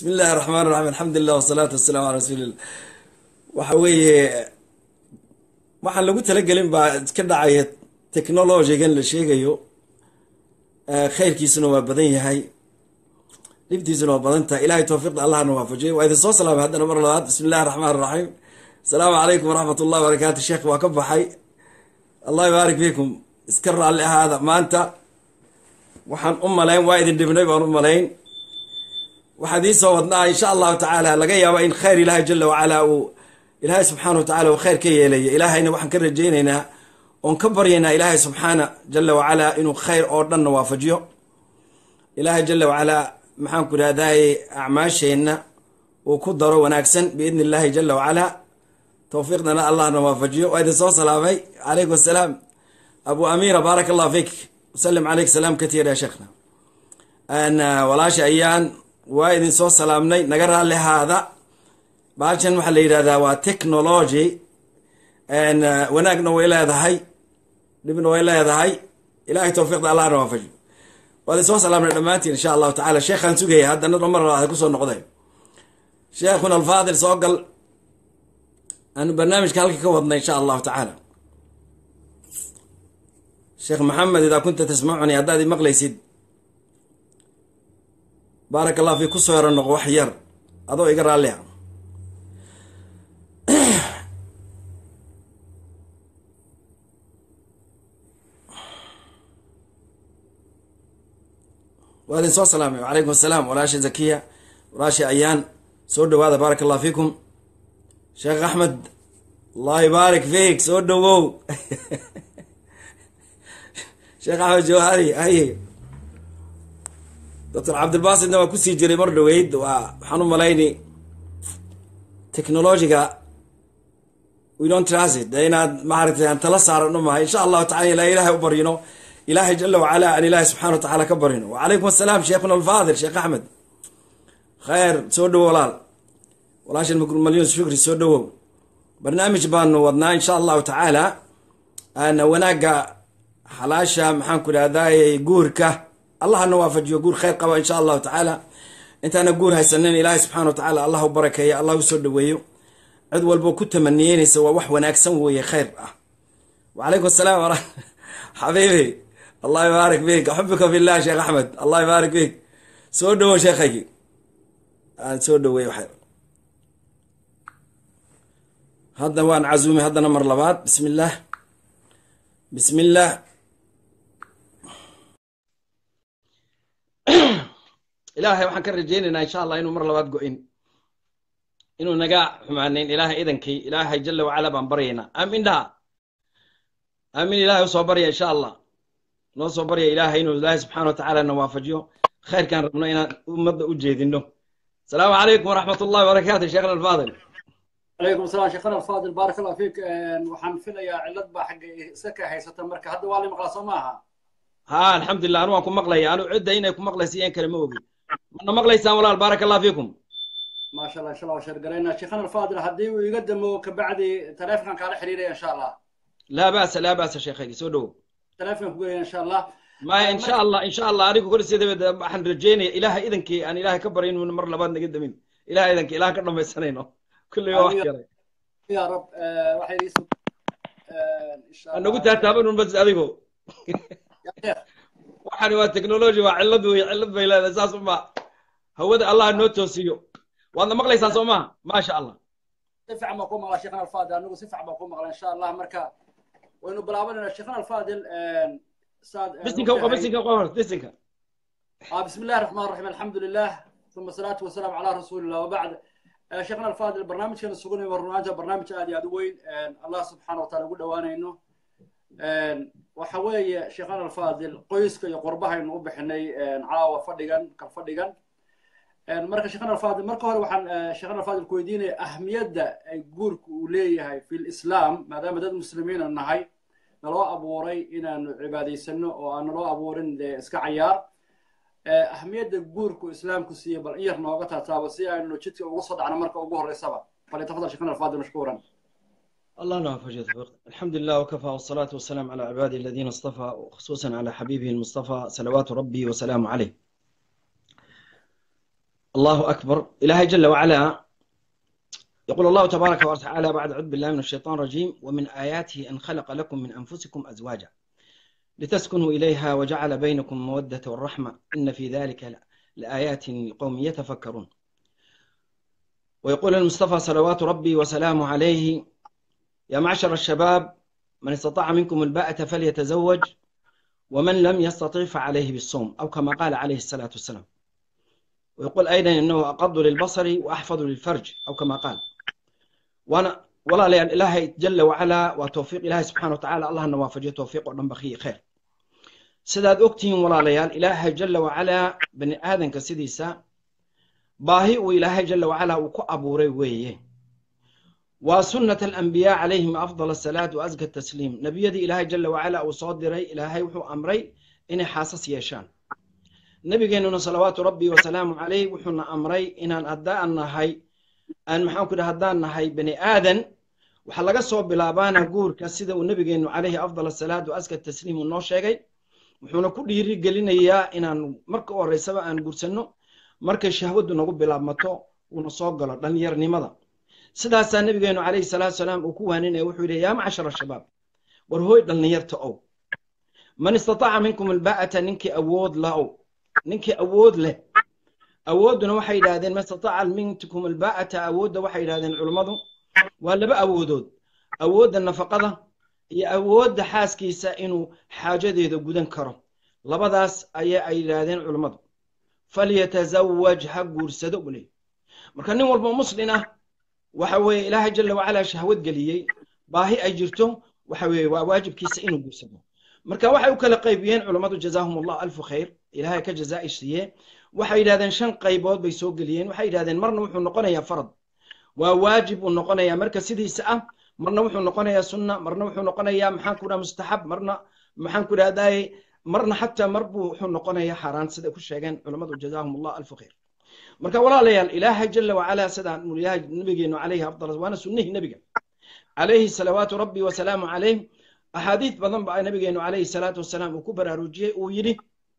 bismi illahi raxmaan raxiim alxamdulilah wasalaatu wasalaamu ala rasuulillah waxa weeye waxaan lagu talagelin baa ka dhacaya technologigan la sheegayo khayrkiisuna waa badan yahay dhibtiisuna waa badan tahay ilahay towfiiqda allahna waafajiyo waa idin soo salaamay haddana mar labaad bismi illahi raxmaan raxiim asalaamu calaykum waraxmat ullahi barakaatu sheekh waa ka baxay allah yubaarik fiikum iska raalli ahaada maanta waxaan u malayn waa idin dhibnay baan u malayn waxaan idiin soo wadnaa insha allahu tacaala laga yaaba in khayr ilaahay jala wacalaa uu ilaahay subxaana wa tacala uu khayr ka yeelaya ilaahayna waxaan ka rajaynaynaa oon ka baryaynaa ilaahay subxaana jala wacalaa inuu khayr oo dhanna waafajiyo ilaahay jala wacalaa maxaan ku idhahdaye acmaasheenna uu ku daro wanaagsan biidni illaahi jala wacalaa towfiiqdana allahna waafajiyo waa idin soo salaamay calaykum asalaam abu amiira baarak allah fiik wasalim caleyk salaam katiir ya sheekhna walaasha ayaan waa idin soo salaamnay naga raalli haada baashan waxaa la yidhahdaa waa technology wanaagna way leedahay dhibna way leedahay ilahay towfiiqda allahna waafajiyo waa idin soo salaamnay dhammaantiin insha allahu tacala sheekhaan sugaya haddana mar labaad kusoo noqday sheekhuna alfaadil soo gal aanu barnaamijka halka ka wadnay insha allahu tacaala sheekh maxamed idaa kunta tasmacuni haddaad i maqlaysid baarak allah fi kusoo yaro noqo wax yar adoo iga raallia waa idin soo salaamay wacalaykum asalaam walaasha zakiya walaasha ayaan soo dhawaada baarak allah fiikum sheekh axmed allah yubaarik fiik soo dhowow sheekh axmed jawhari haye doctor cabdilbasidna waa kusii jiray mar dhaweyd waa waxaan u malayni technologiga we don't transit de inaad maaragtay aan tala saaran u mahay insha allahu tacala ilaa ilahay u baryino ilaahay jala wacala aan ilaahay subxana wa tacala ka baryino wacalaykum asalaam sheekhuna alfaadil sheekh axmed khayr soo dhowo walaal walaashan malyon shukri soo dhowow barnaamij baanu wadnaa insha allahu tacaala ana wanaagga xalaasha maxaan ku idhahdaye guurka allahna waafajiyo guur khayr qaba insha allahu tacaala intaana guur haysanin ilaahay subxana wa tacala allah u barakeeya allah u soo dhaweeyo cid walbo ku tamaniyeynaysa waa wax wanaagsan weeye khayr ah wacalaykum asalaam xabiibi allah yubaarik fiik axubika fillah sheekh axmed allah yubaarik fiik soo dhowo sheekhaygi aan soo dhaweey waxay hadda waan casuumay haddana mar labaad bismi illaah bismi illaah ilaahay waxaan ka rajaynaynaa insha allah inuu mar labaad go-in inuu naga xumaanayn ilaahay idankii ilaahay jala wacala baan baryaynaa aamin dhaha aamin ilahay usoo barya insha allah noo soo barya ilaahay inuu ilaahay subxana wa tacaala na waafajiyo khayrkaan rabno inaan ummadda u jeedino asalaamu calaykum waraxmat ullahi wabarakaatu sheekhna alfaadil عليكم السلام شيخنا الفاضل بارك الله فيك waxaan filayaa cilad baa xagga iska ka haysata marka hadda waa la maqlaa soo maaha ha alxamdulilah anu waan ku maqlaya anu cidda inay ku maqlaysa iyan kale ma ogi mana maqlaysaan walaal baarak allah fiikum ما شاء الله ان شاء الله وشر قرينا شيخنا الفاضل haddii uu iga damo kabacdi taleefankan kaala xiriiraya insha allah laa ba'sa laa ba'sa sheekhaygi soo dhowo taleefanka ku gelaya insha allah maya insha allah insha allah anigu kor sideeda waxaan rajeynaya ilaahay idankii aan ilaahay ka barya inuu mar labaad naga damin ilahay idankii ilaah ka dhamaysanayno kulli waa wax yaray ya rab waxay iisu nagu taataabanun bas adigo waxani waa technology waa cillad wey cillad bay leedahay saas uma hawada allah noo toosiyo waadna maqlaysaan soo maha maasha allah si fiican baan ku maqlaa sheekhana alfaadil anigu si fiican baan ku maqlaa insha allah marka waynu bilaabanayna sheekhana alfaadil saad bisinka uqa bisinka uqa hor bisinka بسم الله الرحمن الرحيم الحمد لله ثم الصلاة والسلام على رسول الله وبعد شيخنا الفاضل برنامج كان سقوني برنامج برنامج عادي عاد وين الله سبحانه وتعالى يقول وانا انه وحوي شيخنا الفاضل قيسك يقربها انه بحني عاوه فدغان كفدغان marka sheekhana alfaadil marka hore waxaan sheekhana alfaadil ku weydiinaya ahmiyadda ay guurku uu leeyahay fi lislaam maadaama dad muslimiina nahay naloo abuuray inaanu cibaadaysano oo aan naloo abuurin dee iska cayaar ahmiyadda guurku islaamku siiye bal in yar nooga taataabo si aynu jidka ugu soo dhacno marka ugu horeysaba فليتفضل شيخنا الفاضل مشكورا الله لا فجأة الحمد لله وكفى والصلاة والسلام على عباده الذين اصطفى وخصوصا على حبيبه المصطفى صلوات ربي وسلامه عليه الله أكبر إلهي جل وعلا يقول الله تبارك وتعالى بعد أعوذ بالله من الشيطان الرجيم ومن آياته أن خلق لكم من أنفسكم أزواجا لتسكنوا إليها وجعل بينكم مودة والرحمة إن في ذلك لآيات لقوم يتفكرون ويقول المصطفى صلوات ربي وسلامه عليه يا معشر الشباب من استطاع منكم الباءة فليتزوج ومن لم يستطع فعليه بالصوم أو كما قال عليه الصلاة والسلام ويقول أيضا أنه أقض للبصر وأحفظ للفرج أو كما قال وأنا والله لأن إلهي جل وعلا وتوفيق إلهي سبحانه وتعالى الله نوافجه توفيق ونبخي خير sidaad ogtihiin walaalayaal ilaahay jalla wacalaa bani aadanka sidiisa baahi uu ilaahay jalla wacalaa uu ku abuuray weeye waa sunnat alambiyaa calayhim afdal asalaat wa aska tasliim nebiyadii ilaahay jalla wacalaa uu soo diray ilaahay wuxuu amray inay xaasas yeeshaan nebigeennuna salawaatu rabbi wasalaamu calayh wuxuuna amray inaan haddaan nahay aan maxaan ku dhaha haddaan nahay bani aadan waxaa laga soo bilaabaana guurka sida uu nebigeennu calayhi afdal asalaat wa aska tasliim uu noo sheegay wuxuuna ku dhiiri gelinayaa inaan marka u horreysaba aan guursanno markay shahwaddu nagu bilaabmato uuna soo galo dhallinyarnimada sidaasaa nebigeenu calayhi salaatu salaam uu ku waaninaya wuxuu yidhi yaa macshara shabaab war hooy dhallinyarta ow man istataaca minkum alba'ata ninkii awood la ow ninkii awood leh awoodduna waxay yidhahdeen man istataaca minkum alba'ata awoodda waxay yidhahdeen culummadu waa laba awoodood awoodda nafaqada iyo awoodda xaaskiisa inuu xaajadeeda gudan karo labadaas ayaa ay yidhaahdeen culummadu falyatazawaj ha guursado buu leeyay marka nin walba muslin ah waxa weeye ilaahay jalla wacalaa shahwad geliyey baahi ay jirto waxa weeye waa waajibkiisa inuu guursado marka waxay u kala qaybiyeen culummadu jazaahum allah alfu khayr ilaahay ka jazaa'i siiye waxay yidhahdeen shan qaybood bay soo geliyeen waxay yidhahdeen marna wuxuu noqonayaa farad waa waajib uu noqonayaa marka sidiisa ah marna wuxuu noqonayaa sunna marna wuxuu noqonayaa maxaan ku dhaha mustaxab marna maxaan ku dhahdaye marna xataa mar buu wuxuu noqonayaa xaaraan siday ku sheegeen culammadu jazaahum allah alfu khayr marka walaalayaal ilaahay jalla wacalaa sidaan mulyahay nabigeenu calayhi afdal waana sunnihii nebiga calayhi salawaatu rabbi wasalaamu calayh axaadiid badan ba nabigeenu calayhi salaatu wasalaam uu ku baraarujiyey uu yidhi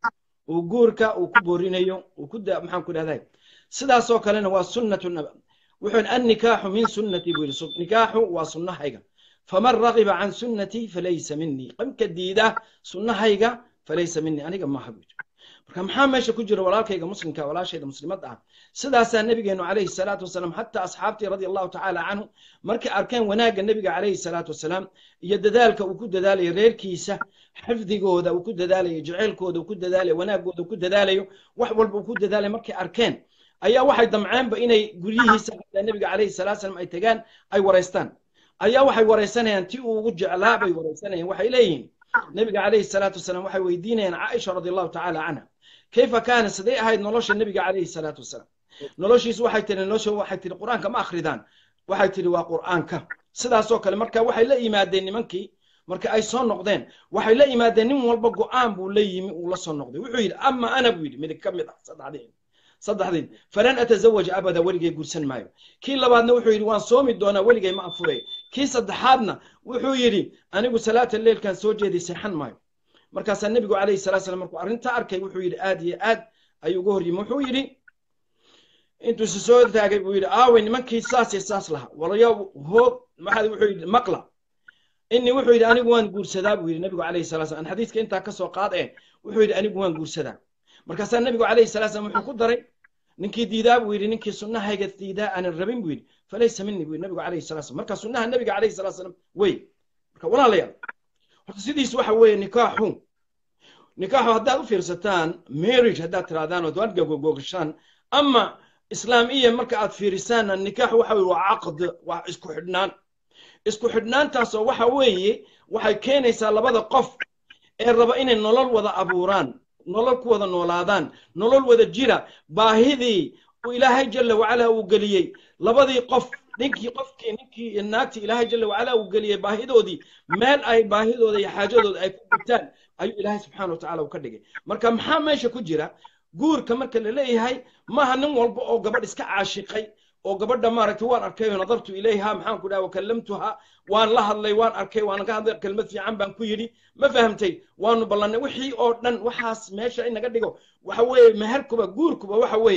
uu guurka uu ku boorinayo uu ku maxaan ku dhahday sidaasoo kalena waa sunnatu wuxuu annikaaxu min sunnatii buu yidhi nikaaxu waa sunnahayga faman ragiba can sunnatii falaysa minii qamka diida sunnahayga falaysa minii aniga maaha buu yidhi marka maxaa meesha ku jira walaalkayga muslimka walaashayda muslimadda ah sidaasaa nebigeenu calayhi salaatu wasalaam xataa asxaabtii radia allahu tacaala canhu markay arkeen wanaagga nebiga calayhi salaatu wasalaam iyo dadaalka uu ku dadaalayo reerkiisa xifdigooda uu ku dadaalayo jeceylkooda uu ku dadaalayo wanaagooda uu ku dadaalayo wax walba uu ku dadaalayo markay arkeen ayaa waxay damceenba inay guryihiisa xataa nebiga calayhi salaatu salaam ay tegaan ay waraystaan ayaa waxay waraysanayaan ti uu ugu jeclaa bay waraysanayaan waxay leeyihiin nebiga calayhi salaatu wasalaam waxay weydiinayaan caaisha radi allahu tacaala canha kayfa kaana siday ahayd nolosha nebiga calayhi salaatu wasalaam noloshiisu waxay tihi nolosha waxay tihi qur'aanka ma akhridaan waxay tihi waa qur'aanka sidaasoo kale marka waxay la yimaadeen nimankii marka ay soo noqdeen waxay la yimaadeen nin walba go'aan buu la yimi uu la soo noqday wuxuu yidhi ama ana buu yidhi midig ka mid ah saddexdii saddexdii falan atazawaja abada weligay guursan maayo kii labaadna wuxuu yidhi waan soomi doonaa weligay ma anfuray kii saddexaadna wuxuu yidhi anigu salaata leelkan soo jeeday seexan maayo markaasaa nebigu calayhi salatu salam markuu arrintaa arkay wuxuu yidhi aad iyo aad ayuu uga hor yimi wuxuu yidhi intuu si soo taagay buu yidhi aaway nimankii saas iyo saas lahaa walayo hoog maxaa wuxuu yidhi maqla inni wuxuu yidhi anigu waan guursadaa buu yidhi nebigu calayhi salatu salam xadiiska intaa ka soo qaad ee wuxuu yidhi anigu waan guursadaa markaasaa nebigu calayhi salatu salam wuxuu ku daray ninkii diidaa buu yidhi ninkii sunnahayga diidaa aanan rabin buu yidhi falaysa minni buu yidhi nebigu calayhi salatu salam marka sunnaha nebiga calayhi salatu salam wey marka walaalayaal horta sidiis waxa weeye nikaaxu nikaaxu haddaad u fiirsataan marriage haddaad tirahdaan ood waad gogogashaan ama islaamiya marka aad fiirisaanna nikaaxu waxa weye waa caqd waa isku xidhnaan isku xidhnaantaasoo waxa weeye waxay keenaysaa labada qof ee raba inay nolol wada abuuraan nolol ku wada noolaadaan nolol wada jira baahidii uu ilaahay jalla wacala uu geliyey labadii qof ninkii qofkii ninkii iyo naagtii ilaahay jalla wacala uu geliyey baahidoodii meel ay baahidooda iyo xaajadooda ay ku gutaan ayuu ilaahay subxaana watacaala uu ka dhigay marka maxaa meesha ku jira guurka marka la leeyahay maaha nin walba oo gabadh iska caashiqay oo gabadha maaragtay waan arkay oo nadartu ilayha maxaan ku dhaha wakallamtuha waan la hadlay waan arkay waan ka hadlay kelmad fiican baan ku yidhi ma fahamtay waanu ballannay wixii oo dhan waxaas meesha inaga dhigo waxa weeye meherkuba guurkuba waxa weeye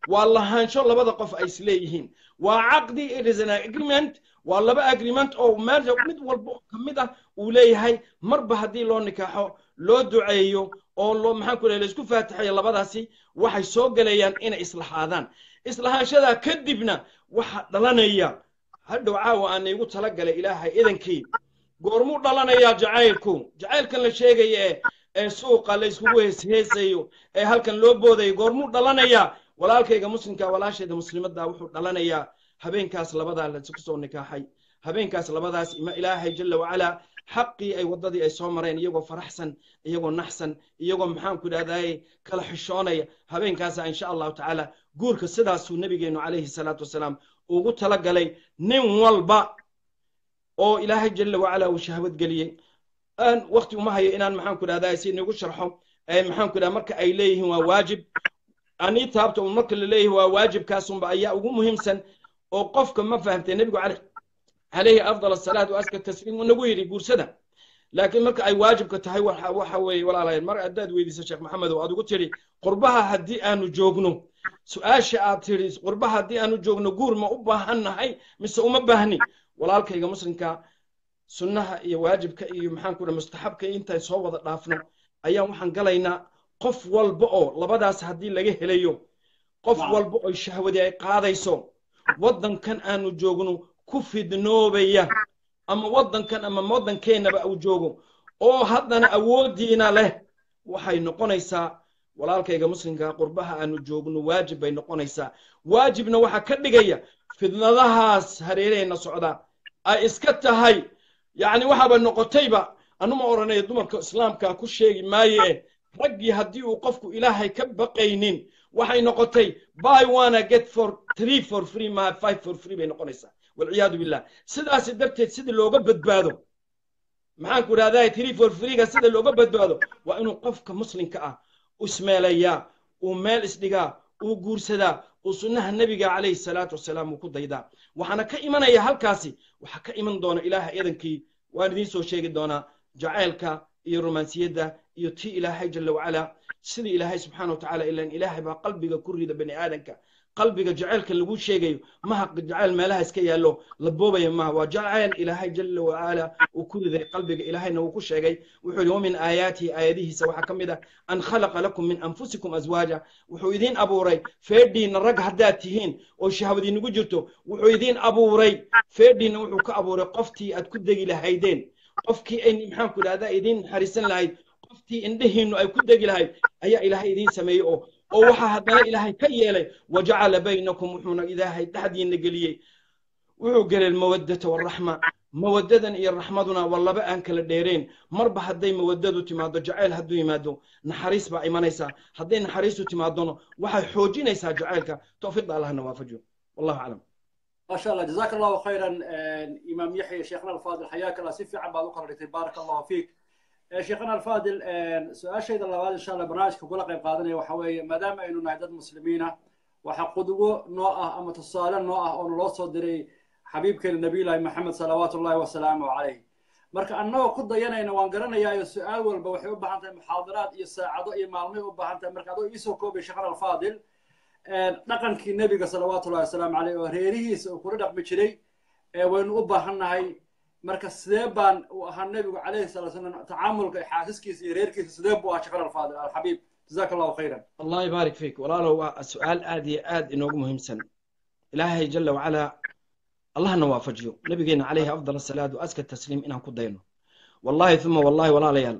waa lahaansho labada qof ay isleeyihiin waa caqdi it is an agreement waa laba agreement oo meel mid walba oo ka mid ah uu leeyahay marba haddii loo nikaaxo loo duceeyo oo loo maxaan ku laisku faatixayo labadaasi waxay soo gelayaan inay islahaadaan islahaanshadaa kadibna waxa dhalanaya hadhow caawa aan iigu talagalay ilaahay idankii goormuu dhalanayaa jacaylku jacaylkan la sheegaya ee ee suuqa la iskugu heesheesayo ee halkan loo boodayo goormuu dhalanayaa walaalkayga muslimka walaashayda muslimadda wuxuu dhalanayaa habeenkaas labadaa la isku soo nikaaxay habeenkaas labadaas ima ilaahay jalla wacalaa xaqii ay waddadii ay soo mareen iyagoo faraxsan iyagoo naxsan iyagoo maxaan ku idhahdaye kala xishoonaya habeenkaasa insha allahu tacaala guurka sidaasuu nabigeennu calayhi salaatu wasalaam ugu talagalay nin walba oo ilaahay jalla wacalaa uu shahwad geliyey aan wakti uma hayo inaan maxaan ku idhahdaye si nagu sharxo maxaan ku idhahda marka ay leeyihiin waa waajib anii taabta un marka la leeyahay waa waajibkaasunba ayaa ugu muhiimsan oo qofka ma fahamtay nebigu calayhi afdal asalaat wa aska tasliim uu nagu yidhi guursada laakiin marka ay waajibka tahay waxa weeye walaalayaal mar haddaad weydiiso sheekh maxamedow aad ugu tidhi qurbaha haddii aanu joogno su-aasha aad tidhi qurbaha haddii aanu joogno guur ma u baahan nahay mise uma baahni walaalkayga muslimka sunnaha iyo waajibka iyo maxaan ku dhaha mustaxabka intaan soo wada dhaafno ayaan waxaan galaynaa qof walba oo labadaas haddii laga helayo qof walba oo shahwadii ay qaadayso waddankan aanu joogno ku fidnoobaya ama waddankan ama waddankeennaba uu joogo oo haddana awooddiina leh waxay noqonaysaa walaalkayga muslimka qurbaha aanu joogno waajib bay noqonaysaa waajibna waxaa ka dhigaya fidnadahaas hareeraheenna socda ay iska tahay yacni waxaaba noqotayba anuma odhanayo dumarka islaamka ku sheegi maaye raggii haddii uu qofku ilaahay ka baqaynin waxay noqotay buy one get for three for free ma five for free bay noqonaysaa walciyaadu billah sidaasi darteed sida looga badbaado maxaan ku idhahdaa three for freega sida looga badbaado waa inuu qofka muslimka ah ismeelayaa uu meel isdhigaa uu guursadaa uu sunnaha nebiga calayhi salaatu wasalaam uu ku daydaa waxaana ka imanaya halkaasi waxaa ka iman doona ilaaha eedankii waan idiin soo sheegi doonaa jacaylka iyo romansiyadda iyo tii ilaahay jalla wacalaa sida ilaahay subxaana wa tacaala ilan ilaahay baa qalbiga ku rida bani aadanka qalbiga jacaylka lagu sheegayo maha jacayl meelaha iska yaallo la boobaya maha waa jacayl ilaahay jalla wacala uu ku riday qalbiga ilaahayna uu ku sheegay wuxuu yidhi wamin aayaatihi aayadihiisa waxaa ka mid ah an khalaqa lakum min anfusikum azwaaja wuxuu idiin abuuray feedhiinna rag haddaad tihiin oo shahwadiinagu jirto wuxuu idiin abuuray feedhiinna wuxuu ka abuuray qoftii aad ku degi lahaydeen qofkii ay maxaan ku idhahdaa idiin naxariisan lahayd qoftii indhihiinnu ay ku degi lahayd ayaa ilaahay idiin sameeyey oo oo waxaa haddana ilaahay ka yeelay wajacala baynakum wuxuuna ilaahay dhexdiinna geliyey wuxuu gelay mawaddata waraxma mawaddadan iyo raxmaduna waa laba aan kala dheereen marba hadday mawaddadu timaado jacayl hadduu yimaado naxariis baa imanaysaa hadday naxariistu timaadona waxay xoojinaysaa jacaylka towfiiqda allahna waafajiyo wallahu aclam ما شاء الله جزاك الله خيرا امام يحيى شيخنا الفاضل حياك الله سيف عن بعض قررتي بارك الله فيك شيخنا الفاضل سؤال شيء الله ان شاء الله برنامج كقول قيب قادنا وحوي ما دام انه نعدد مسلمين وحقدوا نوعه اما تصالح نوعه او لو صدري حبيبك النبي الله محمد صلوات الله وسلامه عليه marka annagoo ku dayanayna waan garanayaa su-aal walba waxay u baahan tahay muxaadaraad iyo saacado iyo maalmay u baahan tahay marka adoo iisoo koobay sheekhana alfaadil dhaqankii nebiga salawaatu ullahi wasalaamu caleyh oo reerihiisa uu kula dhaqmi jiray waynu u baahannahay marka sidee baan uu ahaa nebigu calayhi salaa salam tacaamulka xaasiskiisa iyo reerkiisa sidee buu ahaa sheekhana alfaadil alxabiib جزاك الله خيرا الله يبارك فيك ولا سؤال آدي آد إنه مهم إلهي جل وعلا الله نوافجيو نبينا عليه أفضل الصلاة وأزكى التسليم إنه كدينه والله ثم والله ولا ليال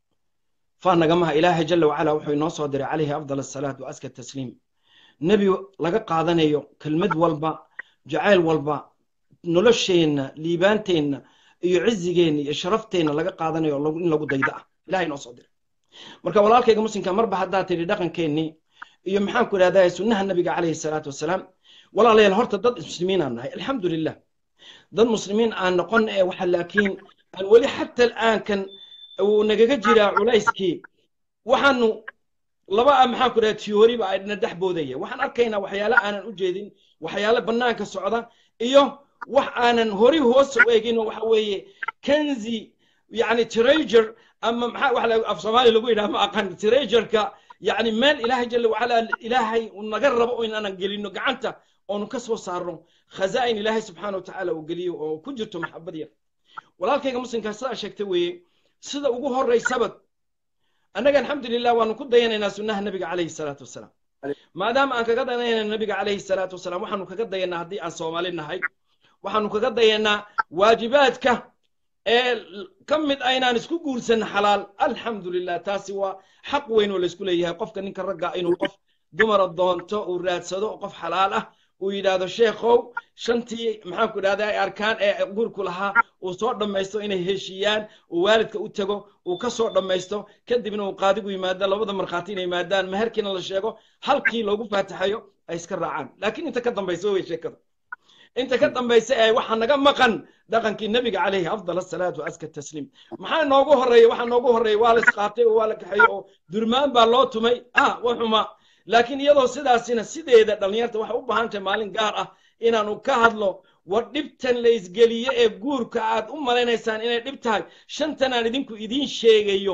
فأنا جماعة إلهي جل وعلا وحي نصدر عليه أفضل الصلاة وأزكى التسليم نبي لقى قادنيو كلمة والبا جعل والبا نلشين ليبانتين يعزجين يشرفتين لقى قادنيو إن لقى ضيداء إلهي نصدر marka walaalkayga muslimka marba haddaad tidhi dhaqankeennii iyo maxaan ku idhahdaa sunnaha nabiga calayhi salaatu wasalaam walaalayaal horta dad muslimiin aan nahay alxamdu lilah dad muslimiin aan noqon ee waxa laakiin aan weli xata al'aankan uu nagaga jiraa culayskii waxaanu laba maxaan ku idhahdaa tiyooriba ayna dhex boodaya waxaan arkaynaa waxyaale aanan u jeedin waxyaale bannaanka socda iyo wax aanan hori hoos u eegin waxa weeye kenzi yani treasure ama maxaa wax af soomaali lagu yidhaha ma aqaan treasureka yacni meel ilaahay jalla wacala ilaahay uu naga rabo oo inaanan gelino gacanta oonu ka soo saarno khazaa'in ilaahay subxaana watacaala uu geliyo oo ku jirto maxabad yar walaalkayga muslimkaa sidaa sheegta weeye sida ugu horaysaba annaga alxamdulilah waanu ku dayanaynaa sunnaha nabiga calayhi salaatu wasalaam maadaama aan kaga dayanayna nabiga calayhi salaatu wasalaam waxaanu kaga dayanaa haddii aan soomaali nahay waxaanu kaga dayanaa waajibaadka ee ka mid ah inaan isku guursan xalaal alxamdulilah taasi waa xaq weyn oo laysku leeyahay qofka ninka ragga inuu qof dumara doonto uu raadsado qof xalaal ah uu yidhaahdo sheekhow shantii maxaan ku idhahda ay arkaan ee guurku lahaa uu soo dhammaysto inay heshiiyaan uu waalidka u tago uu ka soo dhammaysto kadibna uu qaadigu yimaado labada markhaati inay yimaadaan meherkiina la sheego halkii loogu faataxayo ay iska raacaan laakiin inta ka dambaysa wey sheekada inta ka dambaysa ee waxaa naga maqan dhaqankii nebiga calayhi afdal asalaatu aska tasliim maxaa noogu horreeya waxaa noogu horreeya waa la isqaatay oo waa la kaxeeyey oo durmaan baa loo tumay ah wa xuma laakiin iyadoo sidaasina sideeda dhallinyarta waxay u baahan tahay maalin gaar ah inaanu ka hadlo war dhibtan la isgeliye ee guurka aad u malaynaysaan inay dhib tahay shantan aan idinku idiin sheegayo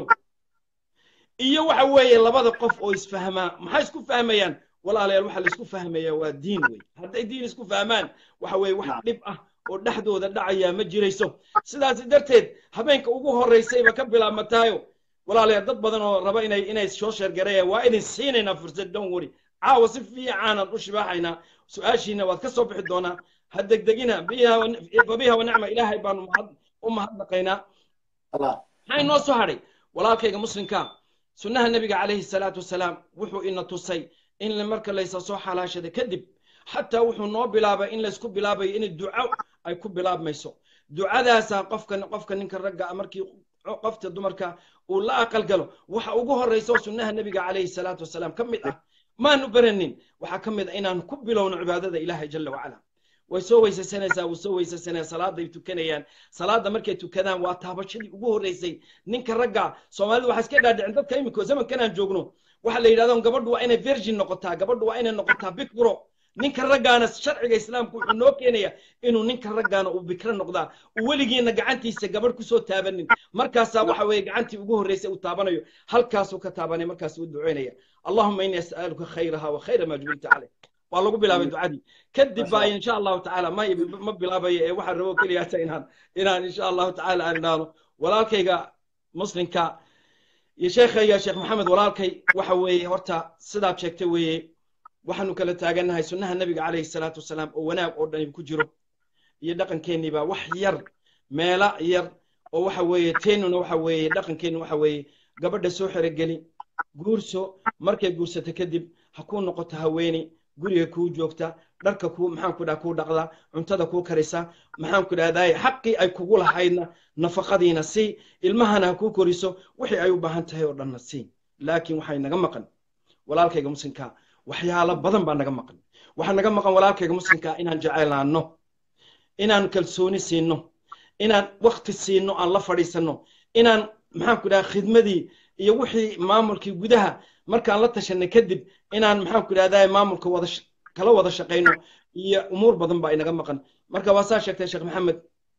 iyo waxa weeye labada qof oo isfahmaa maxay isku fahmayaan walaalayaal waxa la isku fahmaya waa diin wey hadday diin isku fahmaan waxa weeye wax dhib ah oo dhexdooda dhacayaa ma jirayso sidaas darteed habeenka ugu horraysayba ka bilaabmataayo walaalayaal dad badan oo raba inay inay soo sheergareeyaan waa idin siinaynaa fursad don wari caawa si fiicaanaan u shibaaxaynaa su-aashiina waad ka soo bixi doonaa ha degdegina fabiha wa nicma ilaahay baanu u mahadnaqaynaa maxaa inoo soo hadhay walaalkayga muslimka sunnaha nebiga calayhi salaatu wasalaam wuxuu ina tusay in marka laysa soo xalaashada kadib xataa wuxuu noo bilaabay in laysku bilaabayo in duco ay ku bilaabmayso ducadaasaa qofka qofka ninka ragga markii qofta dumarka uu la aqal galo waxa ugu horraysa oo sunnaha nebiga calayhi salaatu wasalaam ka mid ah maanu baranin waxaa ka mid ah inaan ku bilowno cibaadada ilaahay jalla wacala way soo weysaysanaysaa wuu soo weysaysanaya salaaday tukanayaan salaada markay tukadaan waa taabashadii ugu horreysay ninka ragga soomaalidu waxaa iska dhaadhicin dadka imika zamankan aan joogno waxaa la yidhahdo gabadhu waa inay virgin noqotaa gabadhu waa inay noqotaa bikro ninka raggaana sharciga islaamku wuxuu noo keenaya inuu ninka raggaana uu bikro noqdaa uu weligiina gacantiisa gabadh kusoo taabanin markaasaa waxa weeye gacantii ugu horreysay uu taabanayo halkaasuu ka taabanaya markaasuu u duceynaya allahuma inni as'aluka khayraha wa khayra ma jubilta caleyh waa lagu bilaabay ducadii kadib baa insha allahu tacaala ma ma bilaabayo ee waxaan rabo keliyaata inaan inaan insha allahu tacaala aan idhaahno walaalkayga muslimka iyo sheekhayga sheekh maxamed walaalkay waxa weeye horta sidaad sheegtay weeye waxaanu kala taagannahay sunnaha nebiga calayhi salaatu wasalaam oo wanaag oo dhan ku jiro iyo dhaqankeennii baa wax yar meela yar oo waxa weeye teennuna waxa weeye dhaqankeennu waxa weeye gabadha soo xerogeli guurso markay guursato kadib ha kuu noqoto haweeni guriga kuu joogta dharka kuu maxaan ku dhaha kuu dhaqda cuntada kuu karisa maxaan ku dhahdaay xaqii ay kugu lahaydna nafaqadiina sii ilmahana ha kuu koriso wixii ay u baahan tahay oo dhanna sii laakiin waxay naga maqan walaalkayga muslimka waxyaalo badan baa naga maqan waxaa naga maqan walaalkayga muslimka inaan jecelaanno inaan kalsooni siino inaan wakti siino aan la fadhiisanno inaan maxaan ku dhaha khidmadii iyo wixii maamulkii gudaha markaan la tashanay kadib inaan maxaan ku dhahdaa maamulka wada kala wada shaqayno iyo umuur badan baa inaga maqan marka waa saa sheegtay sheekh maxamed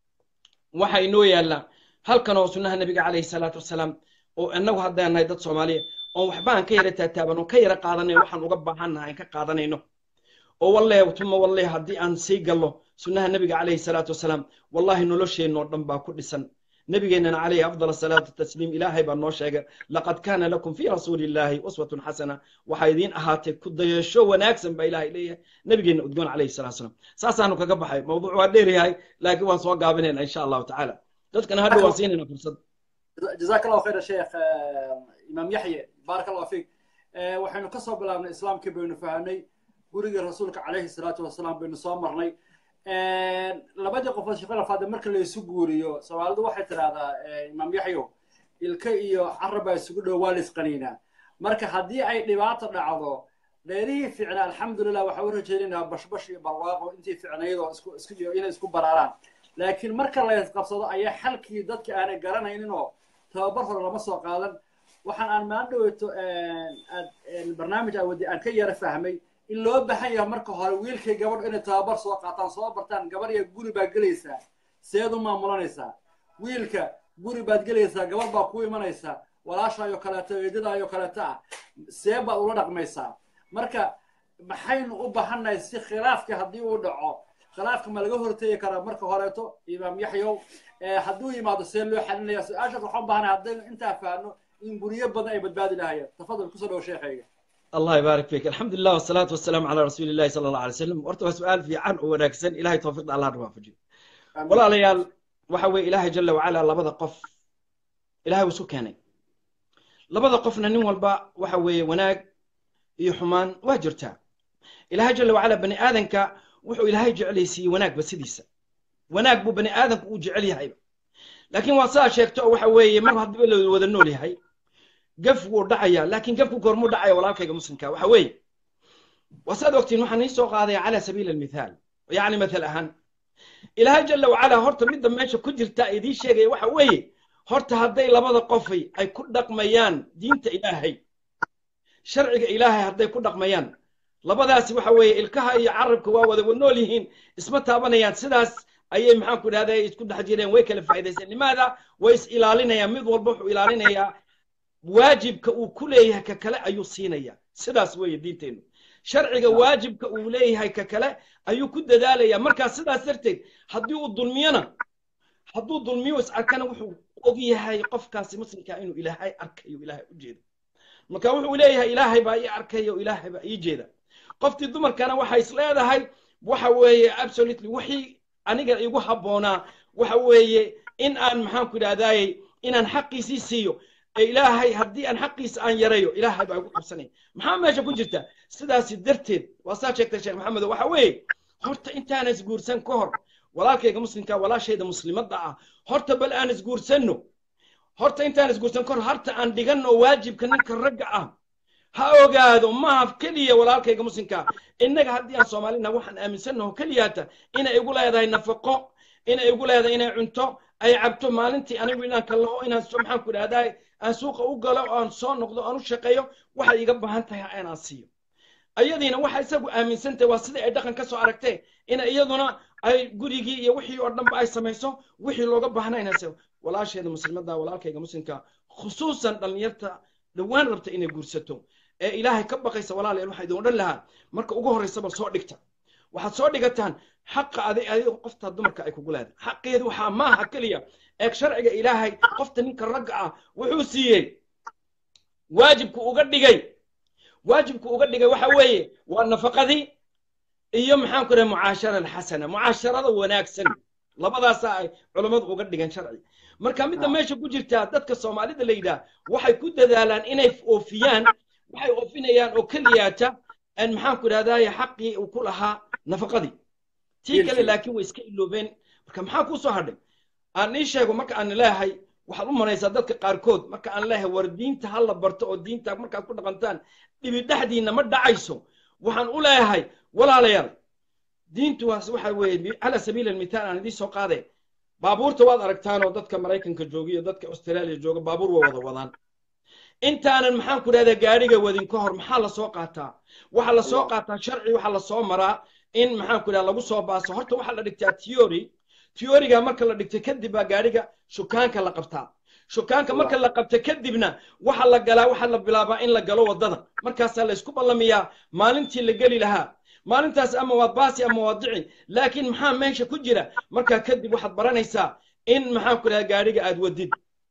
waxa inoo yaallaa halkan oo sunnaha nebiga calayhi salaatu wasalaam oo innagu haddaan nahay dad soomaaliya oon waxba aan ka yara taataaban oo ka yara qaadanayn waxaan uga baahannahay aan ka qaadanayno oo walle tuma walle haddii aan sii gallo sunnaha nebiga calayhi salaatu wasalaam wallahi nolosheennoo dhan baa ku dhisan نبينا عليه أفضل الصلاة والتسليم إلهي بأنه شيء لقد كان لكم في رسول الله أسوة حسنة وحيدين أهاتي كد يشو وناكسن بإلهي إليه نبينا أدقون عليه الصلاة والسلام ساسا أنه كقبحي موضوع وديري هاي لكن وان سوى قابلين إن شاء الله تعالى تذكر أنا هدو واسيننا فرصة جزاك الله خير يا شيخ إمام يحيى بارك الله فيك waxaynu ka soo bilaabnay islaamkii baynu fahanay gurigii rasuulka calayhi salaatu wasalaam baynu soo marnay labadii qofood shaqada faade marka la isu guuriyo soomaalidu waxay tidhaahdaa imaam yaxyo ilka iyo carab baa isugu dhow waa la isqaniinaa marka haddii ay dhibaato dhacdo dheerihii ficnaa alxamdulilah waxaa u rajaynaynaa bashbash iyo barwaaqo intii ficnaydoo isku isku inay isku baraaraan laakiin marka la isqabsado ayaa xalkii dadka aanay garanaynin oo tababar hore lama soo qaadan waxaan aan maan dhaweyto barnaamij aan wadi aan ka yara fahmay in loo baahan yahay marka hore wiilkay gabadh inay tababar soo qaataan soo bartaan gabar iyo guri baad gelaysaa seed u maamulanaysaa wiilka guri baad gelaysaa gabadh baa ku imanaysaa walaashaayoo kaleeto eedadaayoo kaleeto ah see baad ula dhaqmaysaa marka maxaynu u baahannahay si khilaafka haddii uu dhaco khilaafka ma laga hortegi karaa marka horeeto imaam yaxyow hadduu yimaado see loo xalinaya su-aashaas waxaan baahanahay haddaynu intaa fahanno in guryo badan ay badbaadi lahayeen tafadal kusoo dhawo sheekhayga الله يبارك فيك الحمد لله والصلاة والسلام على رسول الله صلى الله عليه وسلم ورتوا سؤال في عن ونكسن إلهي توفيق الله نوافجي والله ليال وحوي إلهي جل وعلا لبدا قف إلهي وسكاني لبدا قفنا نين والبا وحوي وناق يحمان واجرتا إلهي جل وعلا بني آذنك وحو إلهي جعل يسي وناق بسديسة وناق بو بني آذنك وجعل هاي لكن وصا شيكتو وحوي مرة هدبل وذنولي هاي gaf wuu dhacayaa laakiin gafku goormuu dhacaya walaalkayga muslimka waxa weeye wasaad ogtiin waxaan ii soo qaadaya calaa sabiili almithaal yacni mathal ahaan ilaahay jalla wacalaa horta midda meesha ku jirta idiin sheegaya waxa weeye horta hadday labada qofay ay ku dhaqmayaan diinta ilaahay sharciga ilaahay hadday ku dhaqmayaan labadaasi waxa weeye ilkaha iyo carabka waa wada nool yihiin isma taabanayaan sidaas ayay maxaan ku idhahda isku dhex jireen way kala faa'idayseen limaada way is ilaalinayaan mid walba wuxuu ilaalinayaa waajibka uu ku leeyahay ka kale ayuu siinaya sidaas weeye diinteennu sharciga waajibka uu leeyahay ka kale ayuu ku dadaalaya markaa sidaas darteed haddii uu dulmiyona hadduu dulmiyo is arkana wuxuu og yahay qofkaasi muslimkaa inuu ilaahay arkayo ilaahay u jeedo marka wuxuu leeyahay ilaahay baa ii arkayo ilaahay baa ii jeeda qoftii dumarkana waxay is leedahay waxa weeye absolutely wixii aniga igu habboonaa waxa weeye in aan maxaan ku idhahdaayey inaan xaqiisii siiyo ilaahay haddii aan xaqiisa aan yarayo ilaahay baa igu qabsanaya maxaa meesha ku jirta sidaasi darteed waa saa sheegtay sheekh maxamedo waxa weeye horta intaan isguursan ka hor walaalkayga muslimka walaashayda muslimadda ah horta bal aan isguursanno horta intaan isguursan ka hor harta aan dhiganno waajibka ninka ragga ah ha ogaado maaha keliya walaalkayga muslimka innaga haddii aan soomaalina waxaan aaminsannaho keliyaata inay igu leedahay nafaqo inay igu leedahay inay cunto ay cabto maalintii anigu inaan kallaho inaan maxaan ku idhahdaa aan suuqa u galo oo aan soo noqdo aan u shaqeeyo waxay iga baahan tahay inaan siiyo ayadiina waxa isagu aaminsan tahay waa sida ay dhaqan ka soo aragtee ina iyaduna ay gurigii iyo wixii oo dhanba ay samayso wixii looga baahnaa inay sayo walaasheeda muslimadda walaalkayga muslimka khusuusan dhallinyarta dhowaan rabta inay guursato ee ilaahay ka baqaysa walaalayaal waxaa idin odhan lahaa marka ugu horraysa bal soo dhigta waxaad soo dhigataan xaqa aday adiga qofta dumarka ay kugu leedahay xaqeedu waxaa maaha keliya eeg sharciga ilaahay qofta ninka ragga ah wuxuu siiyey waajibku uga dhigay waajibku uga dhigay waxa weeye waa nafaqadii iyo maxaan ku dhahay mucaashara alxasana mucaasharada wanaagsan labadaasaa ay culammadu uga dhigan sharci marka midda meesha ku jirtaa dadka soomaalida la yidhaah waxay ku dadaalaan inay oofiyaan waxay oofinayaan oo keliyaata maxaan ku idhahdaye xaqii uu ku lahaa nafaqadii tii kale laakiin way iska iloobeen marka maxaa kuu soo hadhay aan ii sheego marka aan leeyahay waxaad u maraysaa dadka qaarkood marka aan leeyahay war diinta ha la barto oo diinta markaad ku dhaqantaan dhibi dhexdiinna ma dhacayso waxaan u leeyahay walaalayaal diintu waas waxa weeye cala sabiili almithaal aan idiin soo qaade baabuurta waad aragtaanoo dadka maraykanka jooga iyo dadka austraaliya jooga baabuur way wada wadaan intaanan maxaan ku dhahdaa gaadhiga wadin ka hor maxaa lasoo qaataa waxaa lasoo qaataa sharci waxaa lasoo maraa in maxaan ku dhaha lagu soo baaso horta waxaa la dhigtaa theory theoryga marka la dhigto kadib baa gaadhiga shukaanka la qabtaa shukaanka marka la qabta kadibna waxa la galaa waxaa la bilaabaa in la galo waddada markaasaa la isku ballamiyaa maalintii la geli lahaa maalintaas ama waad baasi ama waad dici laakiin maxaa meesha ku jira markaa kadib waxaad baranaysaa in maxaan ku dhaha gaadhiga aad wadid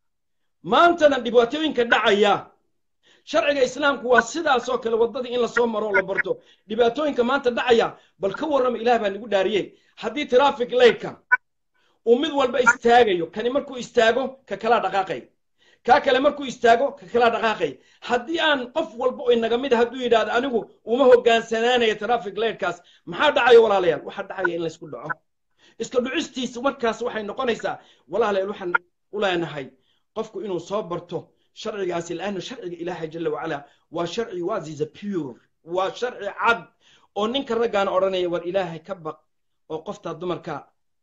maantana dhibaatooyinka dhacaya sharciga islaamku waa sidaas oo kale waddadii in lasoo maro oo la barto dhibaatooyinka maanta dhacaya bal ka warrama ilaah baa nagu dhaariyey haddii traffic lightka uu mid walba istaagayo kani markuu istaago ka kalaa dhaqaaqay kaa kale markuu istaago ka kalaa dhaqaaqay haddii aan qof walba oo inaga mid hadduu yidhaahdo anigu uma hogaansanaanayo traffic lightkaas maxaa dhacayo walaalayaal waxaa dhacaya in laysku dhaco iska dhucistiisa markaas waxay noqonaysaa walaalayaal waxaan u leenahay qofku inuu soo barto sharcigaasi laanna sharciga ilaahay jala wacala waa sharci waziza pure waa sharci cad oo ninka raggaana odhanaya war ilaahay ka baq oo qoftaa dumarka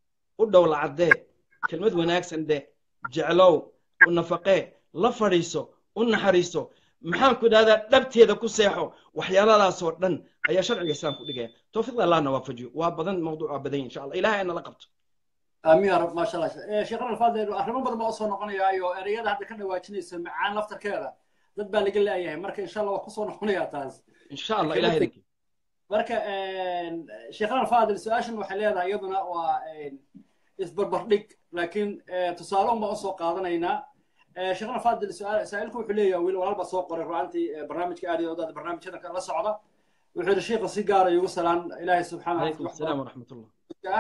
u dhowla caddee kelmad wanaagsan de jeclow u nafaqee la fadhiiso u naxariiso maxaan ku idhahdaa dhabteeda ku seexo waxyaaladaasoo dhan ayaa sharciga islaamku dhigaya towfiiqda allahna waafajiyo waa badan mawduuc waa badan insha allah ilahay ana la qabto aamin ya rab maasha allah sheekhan alfaadel arrimo badan baa usoo noqonayaayo ereyada hadda ka dhawaajinaysa macaan laftarkeeda dad baa laga leeyahay marka insha allah waa kusoo noqonayaa taas insha allah ilahay idinki marka sheekhan alfaadel su-aashan waxay leedahay iyaduna waa isbarbardhig laakiin tusaale un baan usoo qaadanaynaa sheekhan alfaadel saa-ilku wuxuu leeyahay wiil walaal baa soo qoray ru'aantii barnaamijka aad iyo odaada barnaamijyada la socda wuxuu yihi sheekha si gaara igu salaan ilaahay subxaana calaykum asalaam waraxmat ullah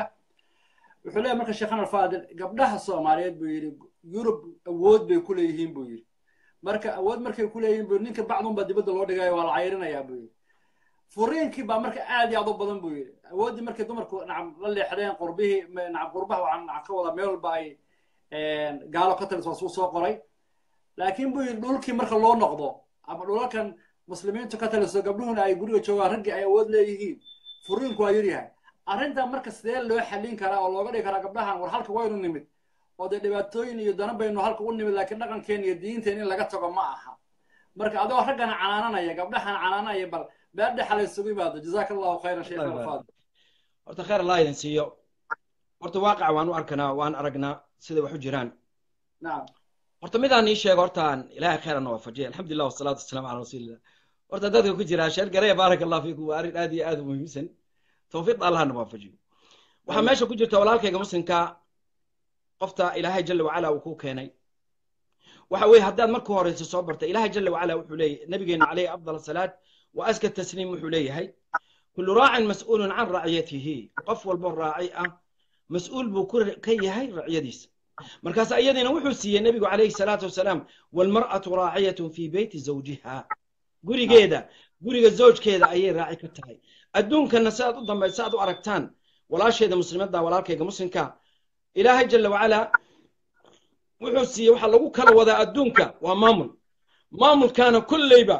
wuxuu leeyahay marka sheekhan alfaadil gabdhaha soomaaliyeed buu yidhi yurub awood bay ku leeyihiin buu yidhi marka awood markay ku leeyihiin buu ninka bacdunba dibadda loo dhigayo waa la cayrinayaa buu yidhi furiinkii baa marka aad iyo aad u badan buu yidhi awooddii markay dumarku nacam la leexdeen qurbihii nacam qurbaha waxaan nacam ka wadaa meel walba ay gaalo ka taliso suu soo qoray laakiin buu yidhi dhulkii marka loo noqdo ama dhulalkan muslimiintu ka taliso gabdhuhuna ay guriga joogaan raggii ay awood leeyihiin furiinku waa yaryahay arrintan marka sidee loo xallin karaa oo looga dhigi karaa gabdhahan war halka waynu nimid oo dee dhibaatooyin iyo dana baynu halka u nimid laakiin dhaqankeen iyo diinteen in laga tago ma aha marka adoo raggana canaananaya gabdhahan canaananaya bal beer dhexa la isugu yimaado jazaaka allahu khayran sheekh alfaadil horta khayr allah idin siiyo horta waaqac waan u arkanaa waan aragnaa siday wax u jiraan nacam horta midaan ii sheego hortaan ilaahay khayran waafajiya alxamdulilah wasalaatu wasalaamu calaa rasuulillah horta dadka ku jira sheer garaya baaraka allah fiikum waa arrin aad iyo aad u muhiimsan tawfiiqda allahna waafajiyo waxaa meesha ku jirta walaalkayga muslimka qofta ilaahay jala wacala uu ku keenay waxa weeye haddaad marka horeysa soo barta ilaahay jala wacala wuxuu leeyahay nabigeena calayhi afdal asalaat wa aska tasliim wuxuu leeyahay kullu raacin mas'uulun can raciyatihi qof walbo raaci ah mas-uul buu ka yahay raciyadiisa markaas iyadiina wuxuu siiyey nebigu calayhi salaatu wasalaam walmar'atu raaciyatun fii beyti zawjiha gurigeeda guriga zawjkeeda ayay raaci ka tahay adduunkana sidaad u dambaysa aad u aragtaan walaasheeda muslimadda walaalkayga muslimka ilaahay jala wacala wuxuu siiyey waxaa lagu kala wadaa adduunka waa maamul maamulkaana kolleyba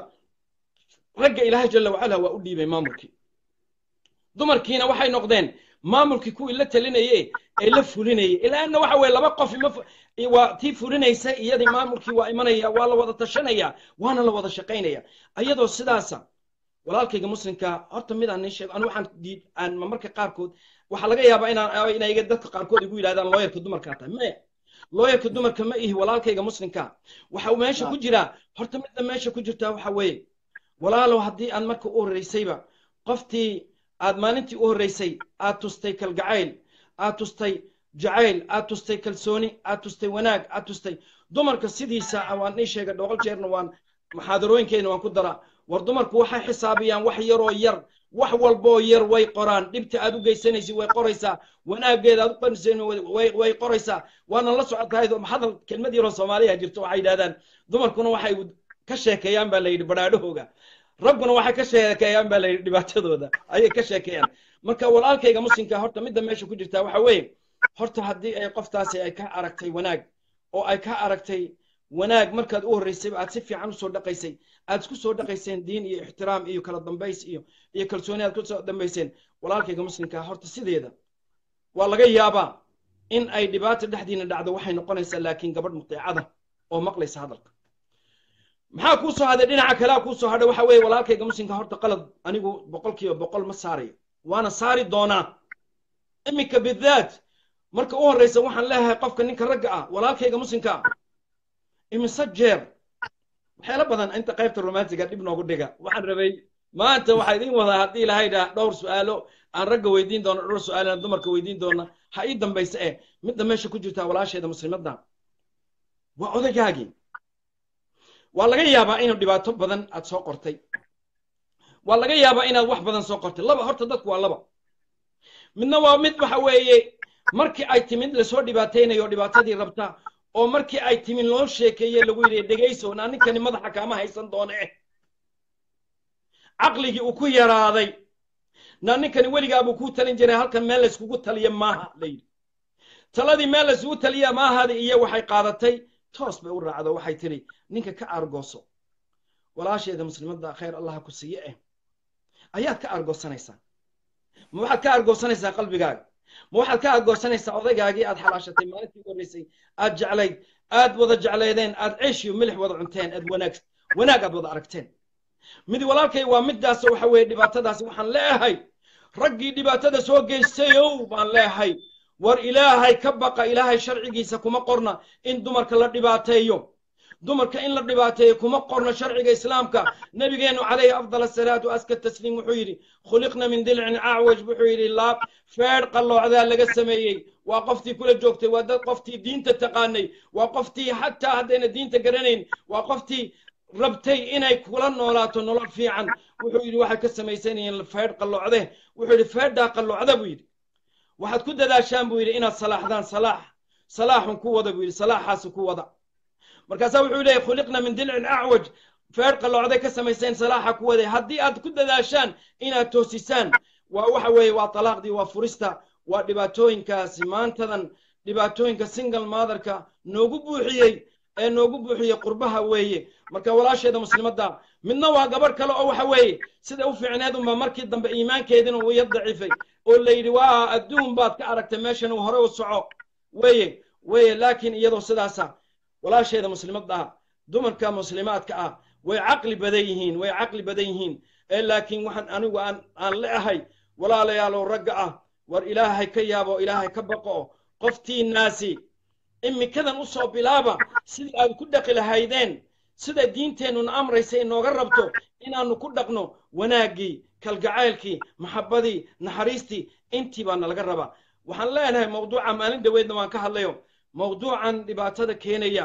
ragga ilaahay jala wacala waa u dhiibay maamulkii dumarkiina waxay noqdeen maamulkii kuwii la talinayey ee la fulinayay ilaana waxa weye laba qof waa tii fulinaysa iyadii maamulkii waa imanaya waa la wada tashanaya waana la wada shaqaynaya ayadoo sidaasa walaalkayga muslimka horta mid aan nin sheego anu waxaan diid aan marmarka qaarkood waxaa laga yaabaa inaan inay dadka qaarkood igu yidhahdaan looyarka dumarkaa tahay maya looyarka dumarka ma ihi walaalkayga muslimka waxa meesha ku jira horta midda meesha ku jirtaa waxa weeye walaalow haddii aad marka u horreysayba qoftii aad maalintii u horreysay aad tustay kalgacayl aad tustay jacayl aad tustay kalsooni aad tustay wanaag aad tustay dumarka sidiisa waan ii sheegay dhoqol jeerna waan muxaadarooyinkeena waan ku daraa war dumarku waxay xisaabiyaan wax yaroo yar wax walboo yar way qoraan dhibta aad u geysanaysid way qoraysaa wanaageeda aad u qanisan way qoraysaa waana la socotahay hadal kelmad yaroo soomaaliya jirto waxay yidhahdaan dumarkuna waxay ka sheekeeyaan baa la yidhi badhaadhahooga ragguna waxay ka sheekeeyaan baa la yidhi dhibaatadooda ayay ka sheekeeyaan marka walaalkayga muslimka horta midda meesha ku jirtaa waxa weeye horta haddii ay qoftaasi ay ka aragtay wanaag oo ay ka aragtay wanaag markaad u horreysay aad si fiican usoo dhaqaysay aad isku soo dhaqayseen diin iyo ixtiraam iyo kala dambays iyo iyo kalsooni aad kusoo dambayseen walaalkayga muslimka horta sideeda waa laga yaabaa in ay dhibaato dhexdiina dhacdo waxay noqonaysaa laakiin gabadh muteecada oo maqlaysa hadalka maxaa kuu soo hadhay dhinaca kalea kuu soo hadhay waxa weeye walaalkayga muslimka horta qalad anigu boqol kiiba boqol ma saarayo waana saari doonaa iminka bidaat marka u horreysa waxaan leeyahay qofka ninka ragga ah walaalkayga muslimka ah imise jeer waxyaala badan inta qaybta romantiga dhib noogu dhiga waxaan rabay maanta waxaa idiin wadaa haddii ilahay dhaa dhowr su-aalo aan ragga weydiin doono dhowr su-aalana dumarka weydiin doona ha ii dambaysa eh midda meesha ku jirtaa walaasheeda muslimadda waa odaygaagii waa laga yaabaa inuu dhibaato badan aad soo qortay waa laga yaabaa inaad wax badan soo qortay laba horta dadku waa laba midna waa mid waxa weeye markii ay timid lasoo dhibaataynayo dhibaatadii rabta oo markii ay timin loo sheekeeye lagu yidhi dhegayso naa ninkani madaxa kaama haysan doona eh caqligii uu ku yaraaday naa ninkani weligaabuu kuu talin jiray halkan meel layskugu taliya maaha la yidhi taladii meel laysugu taliya maahadi iyo waxay qaadatay toos bay u raacdo waxay tidhi ninka ka aargooso walaasheeda muslimadda khayr allaha ku siiye eh ayaad ka aargoosanaysaa ma waxaad ka aargoosanaysaa qalbigaaga ma waxaad ka aargoosanaysaa odaygaagii aad xalaashatay maalintii horreysay aad jeclayd aad wada jeclaydeen aad ceesh iyo milix wada cunteen aad wanaag wanaag aad wada aragteen mid walaalkay waa midaas waxa weeye dhibaatadaasi waxaan leeyahay raggii dhibaatada soo geystayow baan leeyahay war ilaahay ka baqa ilaahay sharcigiisa kuma qorna in dumarka la dhibaateeyo dumarka in la dhibaateeyo kuma qorno sharciga islaamka nabigeenu calayhi afdal asalaatu aska tasliim wuxuu yidhi khuliqna min dilcin acwaj wuxuu yidhi laab feedh qalloocdaa laga sameeyey waa qoftii kula joogtay waa dad qoftii diinta taqaanay waa qoftii xataa haddayna diinta garanayn waa qoftii rabtay inay kula noolaato nolol fiican wuxuu yidhi waxay ka samaysanayeen feedh qalloocde wuxuu yidhi feedhaa qalloocda buu yidhi waxaad ku dadaashaan buu yidhi inaad salaaxdaan salaax salaaxun ku wada buu yidhi salaaxaasi ku wada markaasaa wuxuu leeyahy khuliqna min dilcin acwaj feer qalloocday ka samayseen salaaxa ku waday haddii aad ku dadaashaan inaad toosisaan waa waxa weeye waa talaaqdii waa furista waa dhibaatooyinkaasi maantadan dhibaatooyinka single motherka noogu buuxiyey ee noogu buuxiyey qurbaha weeye marka walaasheeda muslimadda midna waa gabadh kale oo waxa weeye sida u fiicneed unba markii dambe iimaankeedina uu yar daciifay oo la yidhi waa adduun baad ka aragtay meeshan uu hore u soco weeye weeye laakiin iyadoo sidaasa walaasheeda muslimadda ah dumarka muslimaadka ah way caqli badan yihiin way caqli badan yihiin ee laakiin waxaan anigu aan aan leeahay walaalayaalow ragga ah war ilaahay ka yaabo ilaahay ka baqo qoftiinaasi imikadan u soo bilaaba sidii aad ku dhaqi lahaydeen sida diinteennuna amraysa inooga rabto inaannu ku dhaqno wanaaggii kalgacaylkii maxabbadii naxariistii intii baa nalaga rabaa waxaan leenahay mawduuca maalin dhaweedna waan ka hadlayo mawduucan dhibaatada keenaya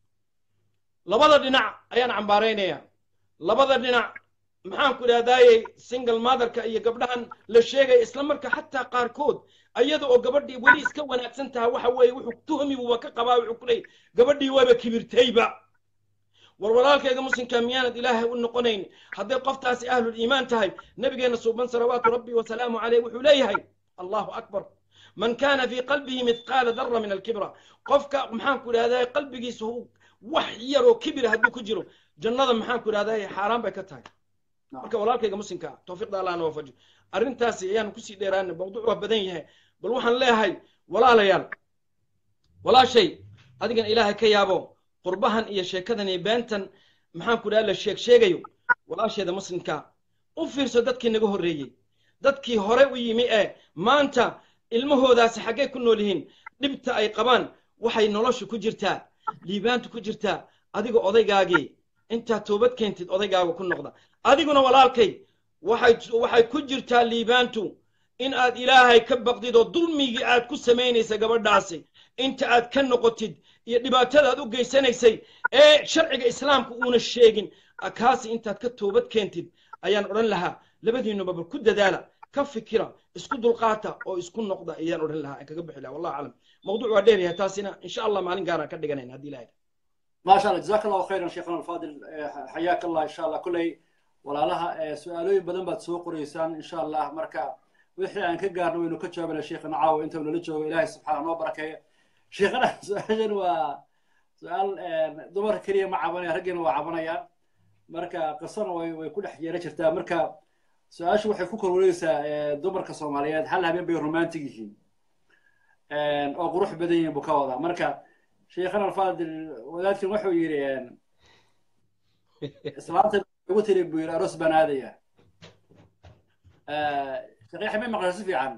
labada dhinac ayaan cambaaraynaya labada dhinac maxaan ku idhahdaayey single motherka iyo gabdhahan la sheegaya isla marka xataa qaarkood ayada oo gabadhii weli iska wanaagsan taha waxa weeye wuxuu tuhmi buuba ka qabaa wuxuu ku leeyay gabadhii waaba kibirtayba war walaalkayga muslimka miyaanad ilaahay u noqonayn hadday qoftaasi ahlul iimaan tahay nabigeenna suuban salawaatu rabbi wasalaamu caleyh wuxuu leeyahay allahu akbar man kana fii qalbihi mithqaala dara min alkibra qofka maxaan ku idhahdaa qalbigiisa wax yaroo kibir hadduu ku jiro jannada maxaan ku idhahdaa xaaraan bay ka tahay marka walaalkayga muslimka tawfiiqda allahna waafaji arrintaasi ayaanu kusii dheeraana mawduuc waa badan yahay bal waxaan leeyahay walaalayaal walaashay adigan ilaahay ka yaabo qurbahan iyo sheekadan iyo beentan maxaan ku idhahdaa la sheeg sheegayo walaasheeda muslimka u fiirso dadkii naga horreeyey dadkii hore u yimi ee maanta ilmahoodaasi xaggay ku nool yihiin dhibta ay qabaan waxay nolosha ku jirtaa liibaantu ku jirtaa adiga odaygaagii intaad toobad keentid odaygaaga ku noqda adiguna walaalkay waxay waxay ku jirtaa liibaantu in aad ilaahay ka baqdid oo dulmigii aad ku samaynaysa gabadhaasi inta aad ka noqotid iyo dhibaatada aad u geysanaysay ee sharciga islaamka uuna sheegin kaasi intaad ka toobad keentid ayaan odhan lahaa labadiinuba bal ku dadaala ka fikira isku dulqaata oo isku noqda ayaan odhan lahaa aan kaga bixi lahaa wallahu aclam mawduuc waa dheer yahay taasina insha allah maalin gaaraan ka dhiganayn haddii ilahay ما شاء الله جزاك الله خيرا شيخنا الفاضل حياك الله ان شاء الله كلي walaalaha su-aalooyin badan baad soo qoraysaan insha allah marka wixii aan ka gaarno waynu ka jawaabana sheekhana caawa inta nala joogo ilaahay subxaana noo barakeeya sheekhana su-aashan waa su-aal dumarka keliya ma cabanaya raggiina waa cabanayaan marka qisana way way ku dhex yeelan jirtaa marka su-aashu waxay ku korwareegaysaa dumarka soomaaliyeed hal habeen bay romantic yihiin oo qurux badan yihiin buu ka wadaa marka sheekhana alfaadil wadaadkan wuxuu yidhi islaanta ugu tiri buu yidhi aroos baan aadaya shaqiixa may maqlay si fiican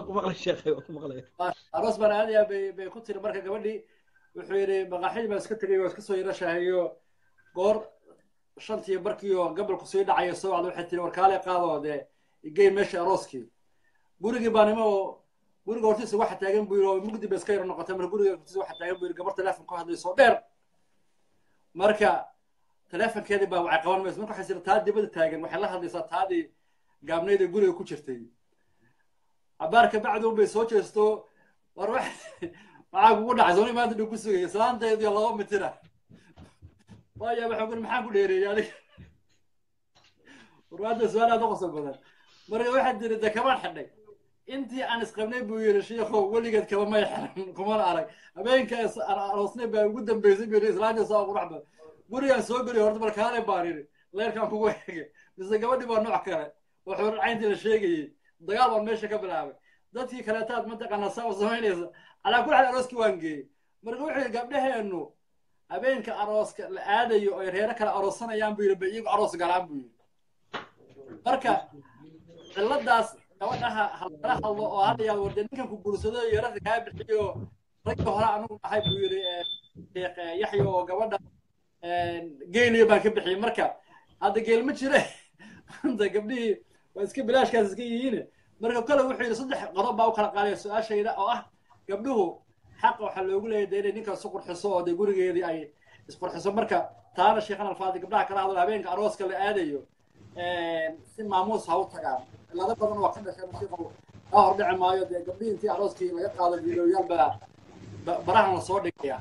aroos baan aadaya bay bay ku tiri marka gabadhii wuxuu yidhi maqaaxidii baan iska tegay oo iska soo yarashahayo goor shantii barkiiyo gabalku sii dhacayo soo wacda waxay tiri warkaale qaadoo dee igey meesha arooskii gurigii baa nimo oo guriga hortiisa waxa taagan buu yidhi oo mugdi ba iska yaro noqotay marka guriga hortiisa waxa taagan buu yidhi gabar teleefon ku hadlayso dheer marka teleefonkeedii baa waxay qaban mayso marka waxay sira taa dibada taagan waxay la hadlaysaa taadii gaabnayd ee guriga ku jirtay abaarka bacdu bay soo jeesto war wax maxaa kugu dhacay sooni maanta dhuu ku sugaya salaanteediyo laba mitira waaya waxaan kuri maxaan ku dheereeyay adiga warwaada su-aal aad u qosol badan marka waxaad tiri de kabaan xidhay intii aan isqabnay buu yidhi shiikhow weligeed kaba may xiran kumana arag habeenka aan aroosnay baa ugu dambeysay buu yidhi islaanta saa qurux badan gurigaan soo geliy horta markaale baan yidhi leerkaan kugu hege mise gabadhii baa nooc kale oo xurar cayntii la sheegayey dagaal baan meesha ka bilaabay dadkii kaleetaad mataqaanaa saa u samaynaysa calaa kulli xaal arooskii waan geeyey marka wuxuu yidhi gabdhaheennu habeenka arooska la aadayo oy reero kale aroosanayaan buu yidhi ba iyagu aroos galaan buu yidhi marka ciladaas gabadhaha halala hadlo oo hadda yaa warde ninkan ku guursado iyo ragga kaa bixiyo ragga hore anugu dhahay buu yidhi sheekh yaxya oo gabadha geeliyo baan ka bixiyey marka hadda geel ma jire hadda gabdhihii waa iska bilaashkaas iska yihiin marka kale wuxuu yidhi saddex qodob baa u kala qaadaya su-aashayda oo ah gabdhuhu xaqa waxaa loogu leeyahay dee inay ninkan isu qurxiso oo dee gurigeedii ay isqurxiso marka taana sheekhan alfaadi gabdhaha kala hadlo habeenka arooska la aadayo si maamuus ha u tagaan cilado badan waa ka dhasheen sheekhu kaa hordhici maayo dee gabdhihii intii arooskii laga qaado videoyaal baa barahan la soo dhigaya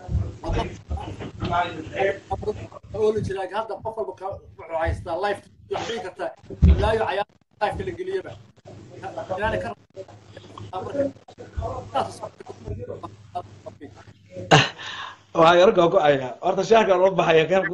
ooli jira hadda qof walba wuxuu haystaa life wax dhigi karta ilaayo cayaar life la geliyaba inaanay ka waxaa yar googo-aya horta shaarkan loo baxaya khayr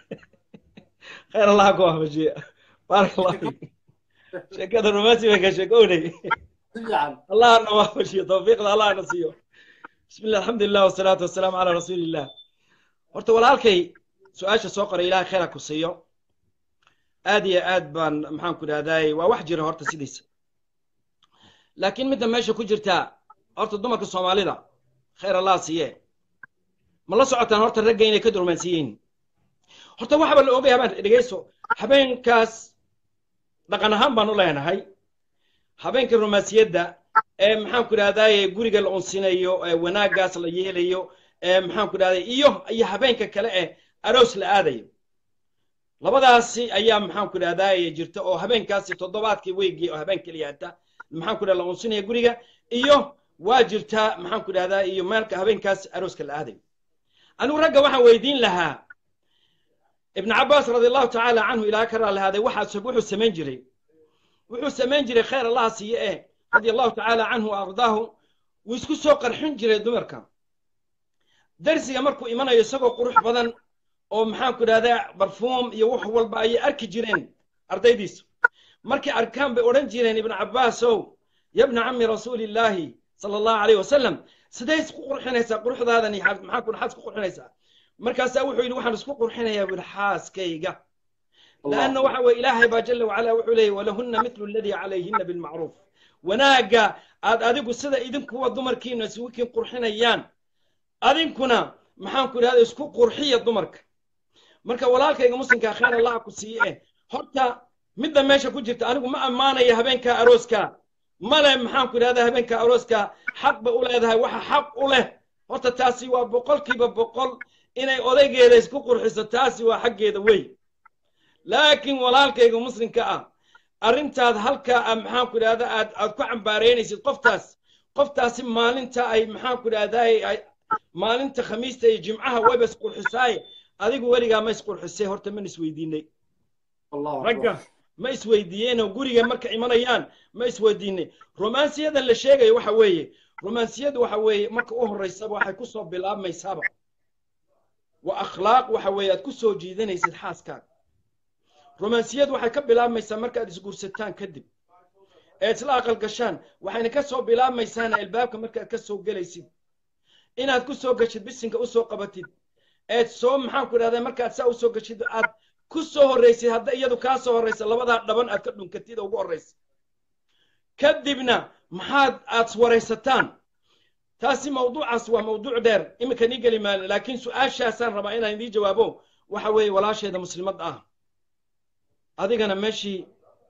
khayr allaha ku ahmajiya baarak allah fiik sheekada romansi bay ka sheekownay allaha na waafajiyo tawfiiqda allaha na siiyo bismi llah alxamdulilah wasalaatu wasalaamu calaa rasuuli illah horta walaalkay su-aasha soo qoray ilahay khayr ha ku siiyo aad iyo aad baan maxaan ku idhahdaay waa wax jira horta sidiisa laakiin midda meesha ku jirtaa horta dumarka soomaalida khayr allah siiye ma la socotaan horta ragga inay ka durmaansiiyiin horta waxaba la ogay habeen dhegeyso habeenkaas dhaqan ahaan baan u leenahay habeenka romansiyadda ee maxaan ku idhahdaay guriga la unsinayo ee wanaaggaas la yeelayo ee maxaan ku idhahday iyo iyo habeenka kale ee aroos la aadayo labadaasi ayaa maxaan ku idhahdaay jirta oo habeenkaasi toddobaadkii weygii oo habeen keliyaata maxaan ku idhahda la unsinaya guriga iyo waa jirtaa maxaan ku idhahdaa iyo meelka habeenkaas arooska la aadayo anigu ragga waxaan weydiin lahaa ibn cabaas radi allahu tacaala canhu ilaa ka raallihaaday waxaa wuxuu samayn jiray wuxuu samayn jiray khayr allaha siiye eh radi allahu tacaala canhu wa ardaahu wuu isku soo qarxin jiray dumarka darsiga markuu imanayo isagoo qurux badan oo maxaan ku idhahdaa barfuum iyo wax walba ayay arki jireen ardaydiisu markay arkaan bay odhan jireen ibn cabaasow yabna cami rasuulillaahi sala allahu alayh wasalam sidee isku qurxinaysaa quruxdaadani maxaa ku maxaad isku qurxinaysaa markaasaa wuxuu yidhi waxaan isku qurxinayaa bui xaaskayga laanna waxa weye ilaahay baa jala wacala wuxuu leeyay walahunna mitlu aladii calayhina bilmacruuf wanaagga aad adigu sida idinkuwa dumarkiina isugukiin qurxinayaan adinkuna maxaan ku idhahda isku qurxiya dumarka marka walaalkayga muslimkaa khayr allaha ku siiye eh horta midda meesha ku jirta anigu ma ammaanaya habeenka arooska male maxaan ku idhahdaa habeenka arooska xaq bay u leedahay waxa xaq u leh horta taasi waa boqolkiiba boqol inay odaygeeda isku qurxiso taasi waa xaggeeda wey laakiin walaalkayga muslimka ah arrintaad halkaa maxaan ku idhahdaa aad aad ku cambaaraynaysid qoftaas qoftaasi maalinta ay maxaan ku idhahdaa maalinta khamiista iyo jimcaha wayba isqurxisaaye adigu weligaa ma isqurxisay horta man isweydiinay ragga ma isweydiiyeenoo guriga marka imanayaan ma isweydiinay romansiyadan la sheegayo waxa weeye romansiyadu waxa weeye marka u horraysaba waxay ku soo bilaabmaysaaba waa akhlaaq waxa weeye aad ku soo jiidanaysid xaaskaaga romansiyadu waxay ka bilaabmaysaa markaad isguursataan kadib ee isla aqal gashaan waxayna ka soo bilaabmaysaana albaabka markaad ka soo gelaysid inaad ku soo gashid bisinka u soo qabatid eed soo maxaan ku idhahdaa markaad saa u soo gashid aad ku soo horraysid hadda iyadu kaa soo horraysa labadaa dhaban aad ka dhunkatid oo ugu horraysa kadibna maxaad aad waraysataan taasi mawduucaas waa mawduuc dheer iminka nii geli maalin laakiin su-aashaasaan rabaa inaan idii jawaabo waxa weeye walaasheeda muslimadda ah adigana meeshii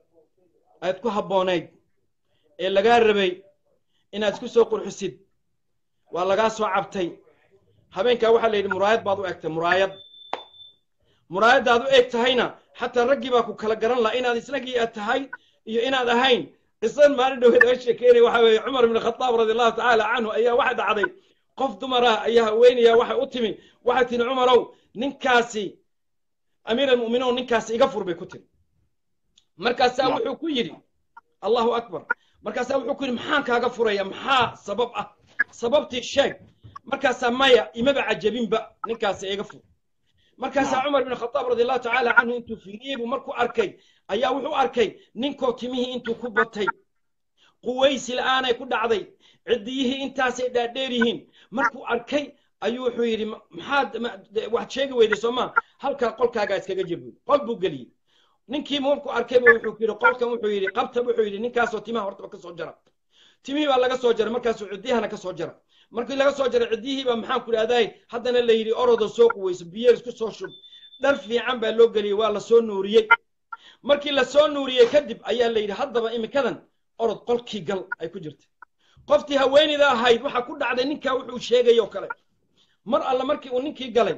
aad ku habboonayd ee lagaa rabay inaad isku soo qurxisid waa lagaa soo cabtay habeenkaa waxaa la yidhi muraayad baad u egtay muraayad muraayaddaad u eg tahayna xataa raggii baa ku kala garan laha inaad isnagii aad tahay iyo inaad ahayn qisan maalin dhoweed aga sheekeynaya waxa weeye cumar ibn khataab radi allahu tacaala canhu ayaa waxa dhacday qof dumar ah ayaa haweenaya waxay u timi waxay tihi cumarow ninkaasi amiir almu'miniin ninkaasi iga fur bay ku tiri markaasaa wuxuu ku yidhi allahu akbar markaasaa wuxuu ku yidhi maxaan kaaga furaya maxaa sabab ah sababtii sheeg markaasaa maya imaba cajabinba ninkaasi iga fur markaasaa cumar ibn khataab radi allahu tacaala canhu intuu fiiriyey buu markuu arkay ayaa wuxuu arkay ninkoo timihii intuu ku batay quwaysi la'aanay ku dhacday ciddiyihii intaasay dhaadheer yihiin markuu arkay ayuu wuxuu yidhi maxaad waxaad sheegi weyday soo maa halkaa qolkaagaa iskaga jir buy qol buu geliyey ninkii markuu arkayba wuxuu yidhi qolkan wuxuu yidhi qabta wuxuu yidhi ninkaasoo timaha hortaba ka soo jara timihii baa laga soo jaray markaasuu ciddiyahana ka soo jara markii laga soo jaray ciddiyihiiba maxaan ku idhahday haddana la yidhi orodo soo quweyso biyo isku soo shub dhar fiican baa loo geliyey waa la soo nuuriyey markii la soo nuuriyey kadib ayaa la yidhi haddaba imikadan orod qolkii gal ay ku jirta qoftii haweenayda ahayd waxaa ku dhacday ninkaa wuxuu sheegay oo kale mar alla markii uu ninkii galay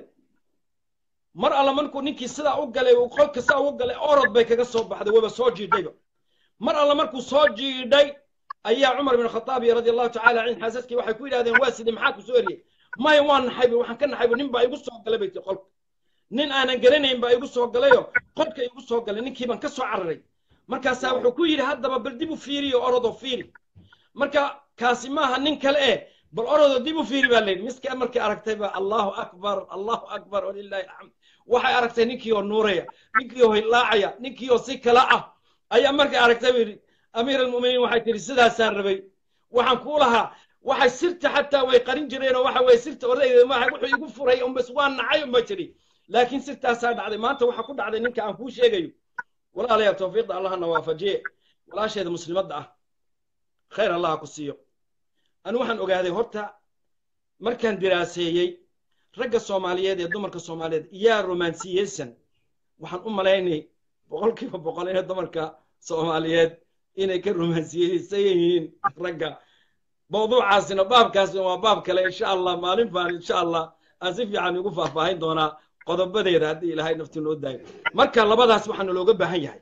mar alla markuu ninkii sidaa u galay uu qolka sidaa ugu galay orod bay kaga soo baxday waba soo jiidhayba mar alla markuu soo jiidhay ayaa cumar bin khataab radi allahu tacala canhu xaasaskii waxay ku yidhahdeen waa sidii maxaa ku soo eriyey maya waan naxayba waxaan ka naxayba nin baa igu soo galay bay tii qolka nin aanan garanayn baa igu soo galayoo qolka igu soo galay ninkii baan ka soo cararay markaasaa wuxuu ku yidhi haddaba bal dib u fiiriyo orodoo fiiri marka kaasi maaha nin kale eh bal orodoo dib u fiiri baa layidhi miska markii aragtay ba allahu akbar allahu akbar walilahi alxamd waxay aragtay ninkii oo nuuraya ninkii oo hilaacaya ninkii oo si kala ah ayaa markay aragtay buu yidhi amiir almu'miniin waxay tihi sidaasaan rabay waxaan kuu lahaa waxay sirta xataa way qarin jireen oo waxa weye sirta odayda maaha wuxuu igu furay unbas waa nacay unba jiri laakiin sirtaasaa dhacday maanta waxaa ku dhacday ninka aan kuu sheegayo walaalayaal tawfiiqda allahna waafajiye walaasheeda muslimadda ah khayr allah ku siiyo anu waxaan ogaaday horta markaan diraaseeyey ragga soomaaliyeed ee dumarka soomaaliyeed yaa romansiyeysan waxaan u malaynay boqolkiiba boqol inay dumarka soomaaliyeed inay ka romansiyeysan yihiin ragga mawduucaasina baabkaasina waa baab kale insha allah maalin baan insha allah aan si fiican ugu faahfaahin doonaa qodobadeeda haddii ilaahay nafti noo daayo marka labadaas waxaana looga baahan yahay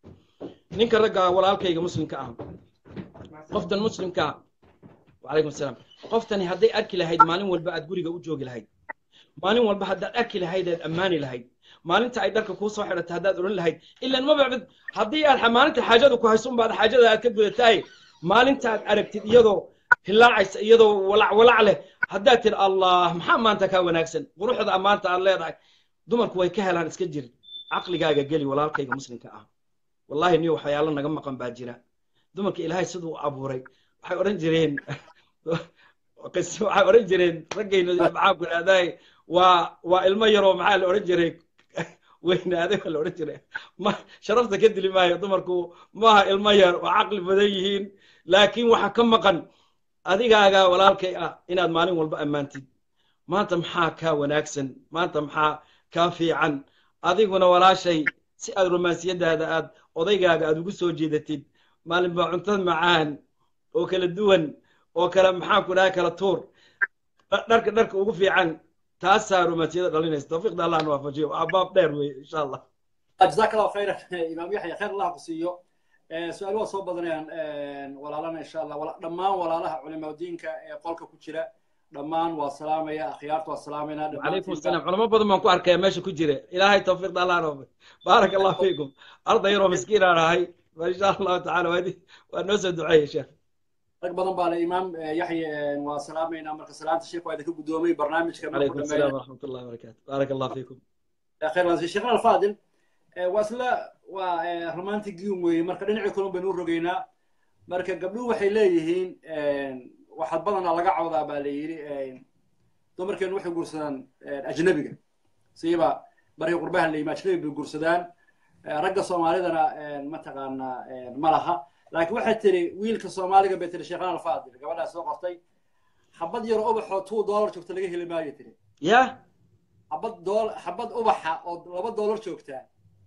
ninka ragga walaalkayga muslimka ah qoftan muslimka ah wacalaykum asalaam qoftani hadday arki lahayd maalin walba aad guriga u joogi lahayd maalin walba haddaad arki lahayd aad ammaani lahayd maalinta ay dharka kuu soo xidhatay haddaad odhan lahayd ilan ma bacbid haddii aad maalinta xaajadu ku hayso unbaad xaajada aad ka gudatahay maalinta aad aragtid iyadoo hilaacaysa iyadoo walac walac leh haddaad tidhi allah maxaa maanta kaa wanaagsan quruxda maanta aad leedahay dumarku way ka helaan iska jir caqligaaga geli walaalkayga muslimka ah wallahi niyo waxyaalo naga maqan baa jira dumarka ilaahay siduu abuuray waxay odhan jireen waxay odhan jireen raggayna maxaa ku idhahday waa waa ilmo yaroo maxaa la odhan jiray weynaaday waa la odhan jiray ma sharafta ka dili maayo dumarku maaha ilmo yar waa caqli badan yihiin laakiin waxa ka maqan adigaaga walaalkay ah inaad maalin walba ammaantid maanta maxaa kaa wanaagsan maanta maxaa kaa fiican adiguna walaashay si aad romaansiyadaada aad odaygaaga aad ugu soo jeedatid maalin baa cuntad macaan oo kala duwan oo kala maxaan ku dhahay kala tuur dharka dharka ugu fiican taasaa romaansiyada dhalinaysa tawfiiqda allahna waafajiyo waa baab dheer weye insha allah jazaak allahu khayran imaam yaxya khayr allah ku siiyo su-aal waa soo badanayaan walaalana insha allah dhammaan walaalaha culimaa diinka ee qolka ku jira dhammaan waa salaamaya akhyaarta waa salaamayna calaykum asalaam culamo badan baan ku arkaya meesha ku jira ilaahay tawfiiqda allah noofay baaraka allah fiikum arday yaroo miskiin aan ahay insha allahu tacala waa noo soo duceeya sheekh rag badan baa le imaam yaxya waa salaamaynaa marka salaanta sheekh waa idinka guddoomay barnaamijka calaykum asalaam waraxmat ullahi wabarakaatu baaraka allah fiikum khayr sheekhna alfaadil waa isla waa romantic gium weeye marka dhinacii kulun baynu u rogaynaa marka gabdhuhu waxay leeyihiin waxaad badanaa laga cawdaa baa la yidhi dumarkeenu waxay guursadaan ajnabiga siiba barkii qurbaha la yimi ajnabi bay guursadaan ragga soomaalidana mataqaanaa ma laha laakiin waxay tiri wiilka soomaaliga bay tiri sheekhan alfaadil gabadhaa soo qortay xabad yaro ubaxoo two dollar joogta laga heli maayo tiri ya xabad dool xabad ubaxa oo laba dollar joogtaa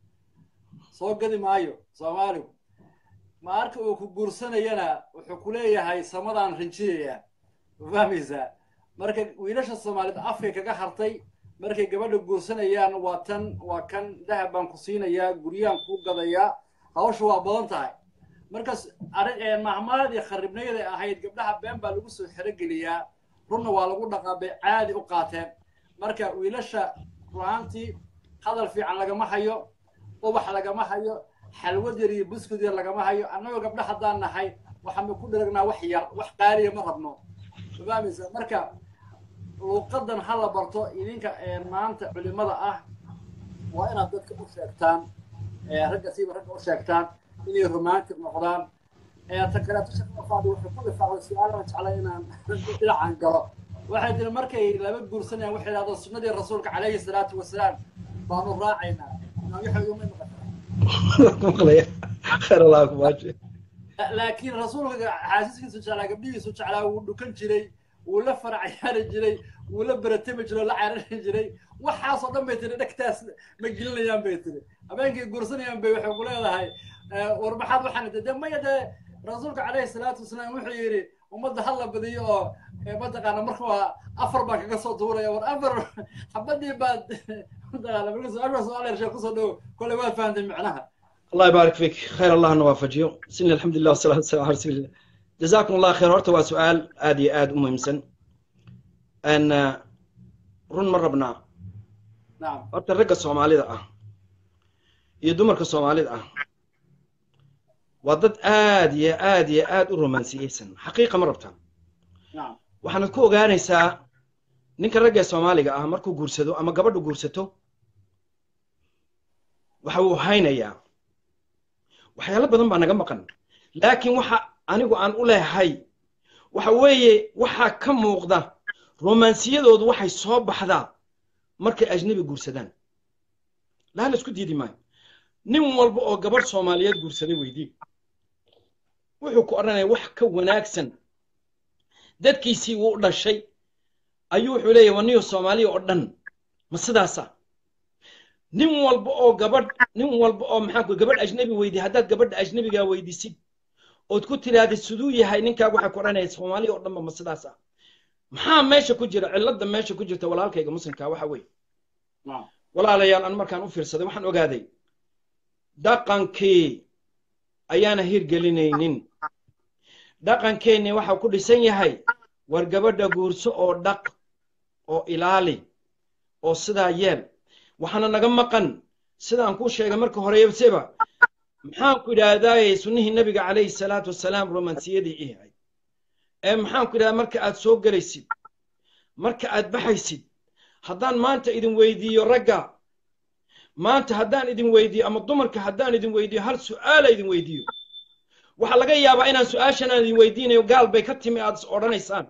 soo gadi maayo soomaaligu marka uu ku guursanayana wuxuu ku leeyahay samadaan rinjiyaya ma fahmaysaa marka wiilasha soomaaliyeed afkay kaga hartay markay gabadha guursanayaan waa tan waa kan dahab baan ku siinayaa guryaan kuu gadayaa hawsha waa badan tahay markaas arrin mahmaadii kharibnayada ahayd gabdhaha been baa lagu soo xerogeliyaa runna waa lagu dhaqaa bay caadi u qaateen marka wiilasha ru'aantii hadal fiican lagama hayo ubax lagama hayo xalwad yar iyo buskud yar lagama hayo annagoo gabdha haddaan nahay waxaanu ku dhiragnaa wax yar wax qaaliya ma rabno fahmaysa marka luuqadan ha la barto idinka maanta culimada ah waa inaad dadka u sheegtaan ragga siiba ragga u sheegtaan inay romantic noqdaan ta kaleeto shaqafaadi wuxuu ku lifaaqday su-aalaan jeclay inaan dhinacan galo waxay tiri markay laba guursanayaan waxay idhahdaan sunnadii rasuulka calayhi salaatu wasalaam baanu raacaynaa waxay uma noqotaa maqlaya khayr allah ku maaje laakiin rasuulka xaasiskiisu jeclaa gabdhihiisu jeclaa wuu dhukan jiray wuu la faracayaari jiray wuu la baratami jiray oo la carari jiray waxaasoo dhan bay tiri dhegtaas ma gelinayaan bay tiri habeenkay guursanayaan bay waxay ku leedahay war maxaad waxaan de maya dee rasuulka calayhi salaatu wasalaam wuxuu yidhi ummadda ha la badiyo oo mataqaana markuu afar baan kaga soo tuuraya war afar xabadii baad mataqaana marka su-aasha su-aal sheekh kusoo dhow kolay waad fahantay macnaha الله يبارك فيك خير الله نوافجيو سن الحمد لله والصلاة والسلام على رسول الله جزاكم الله خير هرتا سؤال آدي آد مهم سن أن رن مرة بنا نعم هرتا الرقة الصومالي ده يدمرك الصومالي ده وضد آد يا آد يا آد الرومانسية سن حقيقة مرة بتاع نعم waxaanad ku ogaanaysaa ninka ragga ee soomaaliga ah markuu guursado ama gabadhu guursato waxa uu haynayaa waxyaalo badan baa naga maqan laakiin waxa anigu aan u leehay waxa weeye waxaa ka muuqda romansiyadoodu waxay soo baxdaa markay ajnabi guursadaan laa la isku diidi maayo nin walba oo gabadh soomaaliyeed guursaday weydii wuxuu ku odhanaya wax ka wanaagsan dadkiisii wuu dhashay ayuu wuxuu leeyahy waniyo soomaaliya oo dhan ma sidaasa nin walba oo gabadh nin walba oo maxaan ku gabadh ajnabi weydi haddaad gabadha ajnabigaa weydisid ood ku tirahdid siduu yahay ninkaaga waxay ku odhanaya soomaaliya oo dhanba ma sidaasa maxaa meesha ku jira cilladda meesha ku jirta walaalkayga muslimkaa waxa weeye نعم walaalayaal an markaan u fiirsaday waxaan ogaaday dhaqankii ayaana hirgelinaynin dhaqankeenni waxaa ku dhisan yahay war gabadha guurso oo dhaq oo ilaali oo sidaa yeel waxaana naga maqan sidaan kuu sheegay marka horeyseba maxaan ku idhaahdaaye sunnihii nebiga calayhi salaatu wasalaam romansiyadii ihay ee maxaan ku idhahdaa marka aad soo gelaysid marka aad baxaysid haddaan maanta idin weydiiyo ragga maanta haddaan idin weydiiyo ama dumarka haddaan idin weydiiyo hal su'aala idin weydiiyo waxaa laga yaabaa inaan su-aashan aan idin weydiinayo gaal bay ka timi aad is odhanaysaan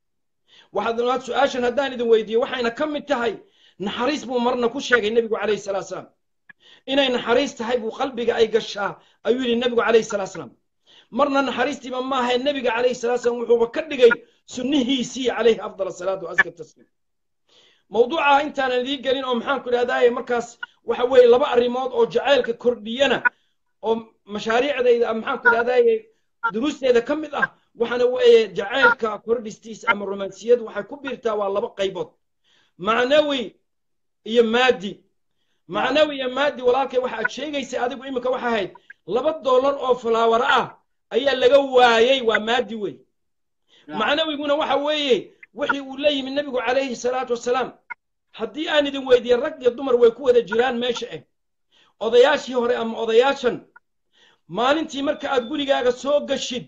waxaad su-aashan haddaan idin weydiiyo waxayna ka mid tahay naxariis buu marna ku sheegay nebigu calayhi salaatu salaam inay naxariis tahay buu qalbiga ay gashaa ayuu yidhi nebigu calayhi salaatu salaam marna naxariistiiba maahae nebiga calayhi salaatu salaam wuxuuba ka dhigay sunnihiisii calayhi afdal asalaatu waaska tasliim mawduuca intaanan idiin gelin oo maxaan ku idhahdaaye markaas waxa weeye laba arrimood oo jacaylka kordhiyana oo mashaariicdayda maxaan ku idhahdaaye duruusteeda ka mid ah waxaana weeye jacaylka kordhistiisa ama romansiyadu waxay ku biirtaa waa laba qaybood macnawi iyo maadi macnawi iyo maadi walaalkay waxa aad sheegaysay adigu iminka waxa ahayd laba dollar oo falaawara ah ayaa laga waayey waa maadi wey macnawiguna waxa weeye wixii uu la yimi nebigu calayhi salaatu wasalaam haddii aan idin weydiiye rag iyo dumar way ku wada jiraan meesha ah odayaashii hore ama odayaashan maalintii marka aad gurigaaga soo gashid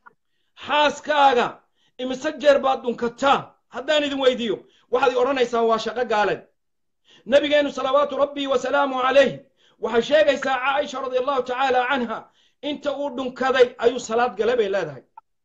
xaaskaaga imise jeer baad dhunkataa haddaan idin weydiiyo waxaad i odhanaysaan waa shaqo gaaleed nabigeennu salawaatu rabbii wasalaamu calayh waxay sheegaysaa caaisha radia allahu tacaala canha inta uu dhunkaday ayuu salaad gale bay leedahay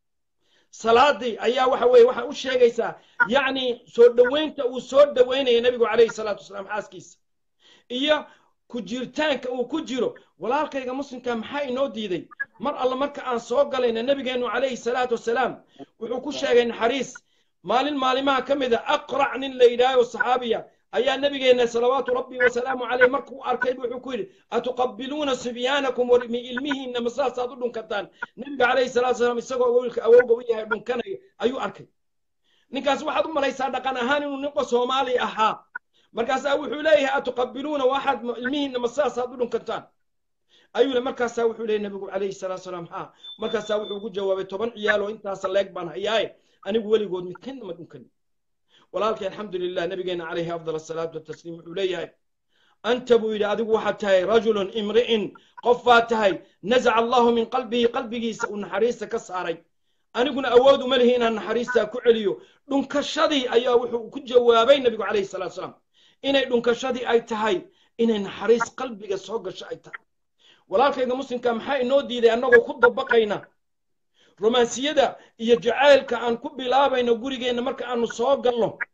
salaadii ayaa waxa weeye waxay u sheegaysaa yacni soo dhoweynta uu soo dhoweynaya nebigu calayhi salaatu wasalaam xaaskiisa iyo ku jiritaanka uu ku jiro walaalkayga muslimka maxaa inoo diiday mar alle marka aan soo galayna nebigeennu calayhi salaatu wasalaam wuxuu ku sheegay naxariis maalin maalimaha ka mid a aqrac nin la yidhaaho saxaabiya ayaa nebigeenna salawaatu rabbi wasalaamu caleyh markuu arkay wuxuu ku yidhi atuqabiluuna sibyaanakum war ilmihiinna ma saasaad u dhunkataan nebiga calayhi salatu wasalaam isagoo wiilka awowga u yahay dhunkanayo ayuu arkay ninkaas waxaad u malaysaa dhaqan ahaan inuu ninka soomaali ahaa markaasaa wuxuu leeyahay atuqabiluuna waxaad ilmihiinna ma saasaad u dhunkataan ayuu le markaasaa wuxuu leeyahy nebigu calayhi salatu wasalaam haa markaasaa wuxuu ugu jawaabay toban ciyaal oo intaasa leeg baan hayaaye anigu weligood midkanna ma dhunkani walaalkay alxamdulilah nabigeena calayhi afdal asalaatu watasliim wuxuu leeyahay anta buu yidhi adigu waxaad tahay rajulun imri'in qof baad tahay nazaca allahu min qalbihi qalbigiisa uu naxariista ka saaray aniguna awood uma lihi inaan naxariistaa ku celiyo dhunkashadii ayaa wuxuu ku jawaabay nebigu calayhi salatu wasalaam inay dhunkashadii ay tahay inay naxariis qalbiga soo gasho ay tahay walaalkayga muslimka maxaa inoo diiday annagoo ku dabaqayna romansiyada iyo jacaylka aan ku bilaabayno gurigeenna marka aanu soo galno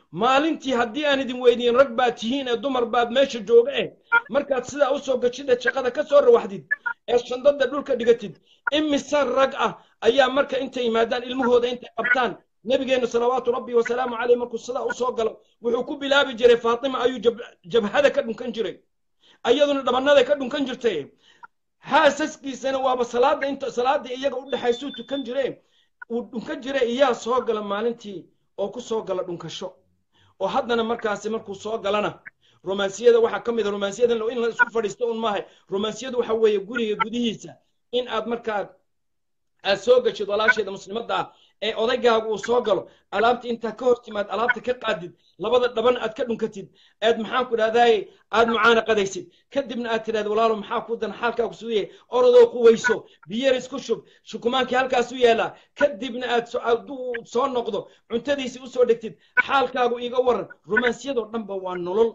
maalintii haddii aan idin weydiin rag baad tihiin ee dumar baad meesha jooga eh markaad sidaa usoo gashid ee shaqada ka soo rawaxdid ee shandada dhulka dhigatid imise rag ah ayaa marka intay yimaadaan ilmahooda intay qabtaan nabigeenna salawaatu rabbi wasalaamu caleyh markuu sidaa usoo galo wuxuu ku bilaabi jiray faatima ayuu jabhada ka dhunkan jiray ayaduna dhabannada ka dhunkan jirtay xaasaskiisana waaba salaada inta salaada iyaga u dhexaysuu tukan jire uu dhunkan jire iyaa soo gala maalintii oo ku soo gala dhunkasho oo haddana markaasi markuu soo galana romaansiyada waxaa ka mid a romaansiyadan in la isku fadhiisto un maaha romaansiyadu waxa weeye guriga gudihiisa in aad markaa aad soo gashid walaasheeda muslimadda ah ee odaygaagu uu soo galo alaabta intaa ka hor timaad alaabta ka qaadid labada dhaban aad ka dhunkatid aad maxaan ku dhahdaay aad mucaanaqadaysid kadibna aad tidhahda walaalo maxaa ku dan xaalkaagu suuye orodoo quwayso biyar isku shub shukumaankii halkaas u yaallaa kadibna aad aduu soo noqdo cuntadiisii usoo dhegtid xaalkaagu iga waran romaansiyadoo dhanba waa nolol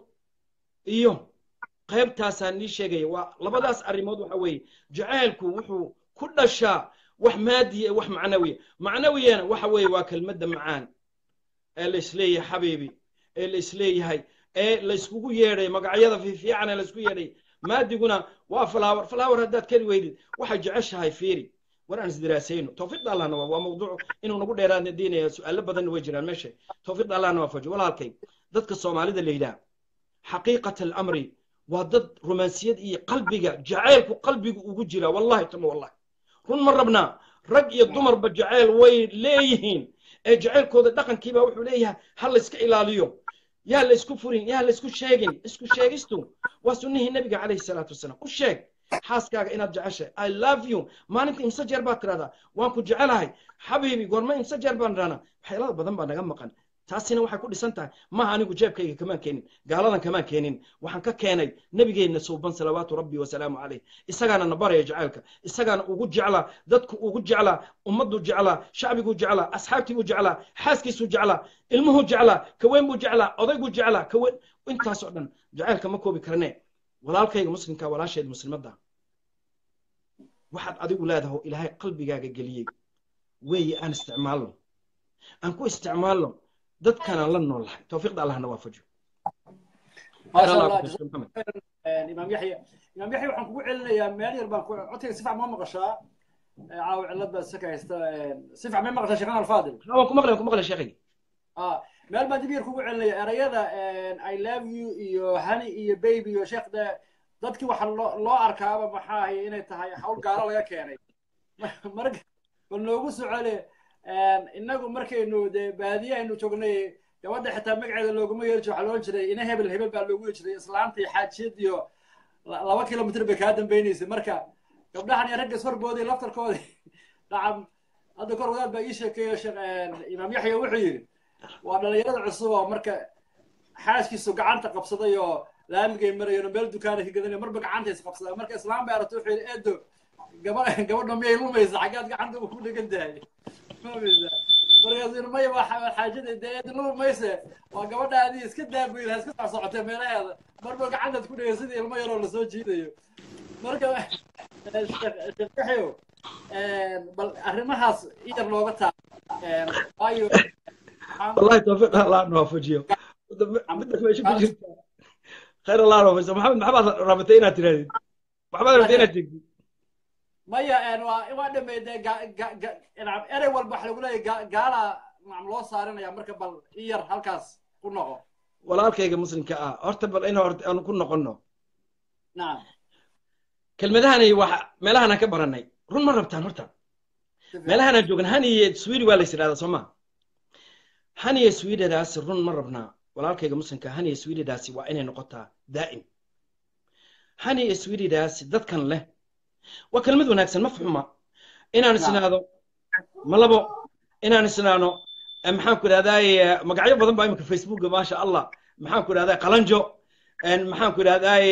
iyo qaybtaasaan nii sheegaya waa labadaas arrimood waxa weeye jacaylku wuxuu ku dhashaa wax maadiya wax macnawiya macnawiyana waxa weeye waa kelmadda macaan ee la isleeyahay xabiibi ee la isleeyahay ee la iskugu yeedhay magacyada fiifiican ee la isku yeedhay maadiguna waa flower flower haddaad kari weydid waxay jeceshahay fiiri war aan isdiraasayno tawfiiqda allahna waa mawduuc inuu nagu dheeraadna diinaya su-aalo badanna way jiraan meesha tawfiiqda allahna waa fajo walaalkay dadka soomaalida la yidhaah xaqiiqat alamri waa dad romaansiyad iyo qalbiga jacaylku qalbigu ugu jira wallahi tama wallahi run ma rabnaa rag iyo dumarba jacayl way leeyihiin ee jacaylkooda dhaqankiiba wuxuu leeyahay ha la iska ilaaliyo yaa la isku furin yaa la isku sheegin isku sheegistu waa sunnihii nabiga calayhi salaatu wasalaam u sheeg xaaskaaga inaad jeceshay i love you maalinta imse jeer baad tidhahdaa waan ku jecelahay xabiibi goorma imse jeer baan idhahnaa waxyaalaha badan baa naga maqan taasina waxay ku dhisan tahay maaha anigu jeebkayga kamaan keenin gaaladan kamaan keenin waxaan ka keenay nabigeenna suuban salawaatu rabbi wasalaamu caleyh isagaana na baraya jacaylka isagaana ugu jeclaa dadku ugu jeclaa ummaddu jeclaa shacbiguu jeclaa asxaabtiibuu jeclaa xaaskiisuu jeclaa ilmuhuu jeclaa kaweyn buu jeclaa odayguu jeclaa kaweyn intaasoo dhan jacaylka ma koobi karne walaalkayga muslimka walaasheed muslimadda waxaad adigu leedahay ilaahay qalbigaaga geliyey weeye aan isticmaalno aan ku isticmaalno dadkanaan la noolahay tawfiiqda allahna waafajiyo maasha allah imaam yaxya imaam yaxya waxaan kugu celinayaa meel yar baan codkayga si fiican ma maqashaa caawa cillad baa saka haysta si fiican may maqashaa sheekhan alfaadil waan ku maqlay waan ku maqlay sheekhay meel baan dib yar kugu celinaya erayada i love you iyo honey iyo baby iyo sheekh de dadkii waxa loo arkaaba maxaa ahay inay tahay hawl gaalo laga keenay marka bal noogu socole inagu markaynu de baadiye aynu joognay gabadha xitaa magaceeda looguma yeeri jiro waxaa loo jiray ina hebel hebel baa loogu yeeri jiray islaanta iyo xaajiyad iyo laba kilomitr bay kaa dambaynaysay marka gabdhahan iyo ragga ishorboodii laftarkoodi dhacam hadda kor wadaad baa ii sheekeeyo imaam yaxya wuxuu yidhi waa dhalinyarada cusub oo marka xaaskiisu gacanta qabsaday oo laamigay marayeen oo meel dukaana ka gadanayo marba gacanta is qabsadaa marka islaam bay aragtay wuxuu yidhi eedo gaba gabadha miyay lumaysa xaggaad gacanta ku dhegan tahay markaasuu maya waa xaajada dee eed luma mayse waa gabadha adii iska daabayl ha iska soc socotee meelaheeda marba gacantaad ku dhegay sidii ilmo yaroo lasoo jiidayo marka sheekhaxow bal arrimahaas iyar looga taa waayo والله توفيق الله نوافجيه بدك ما يشوف خير الله نوافجيه محمد محمد رابطينا ترى محمد رابطينا تجي maya waa waa dhamay dee erey walba waxa lagu leeyahay gaala macam loo saarinaya marka bal i yar halkaas ku noqo walaalkayga muslimka ah horta bal in horta aanu ku noqonno nacam kelmadahani waxa meelahanaan ka baranay run ma rabtaan horta meelahanaan joogan haniye swedi waa lays idhahdaa soo ma haniye swedadaasi run ma rabnaa walaalkayga muslimka haniye swedadaasi waa inay noqotaa daa'im haniye swedadaasi dadkan leh waa kelmad wanaagsan ma fuxuma inaan isnaado ma labo inaan isnaano maxaan ku idhahdaay magacyo badan baa imika facebooka maasha allah maxaan ku idhahdaa qalanjo maxaan ku idhahdaay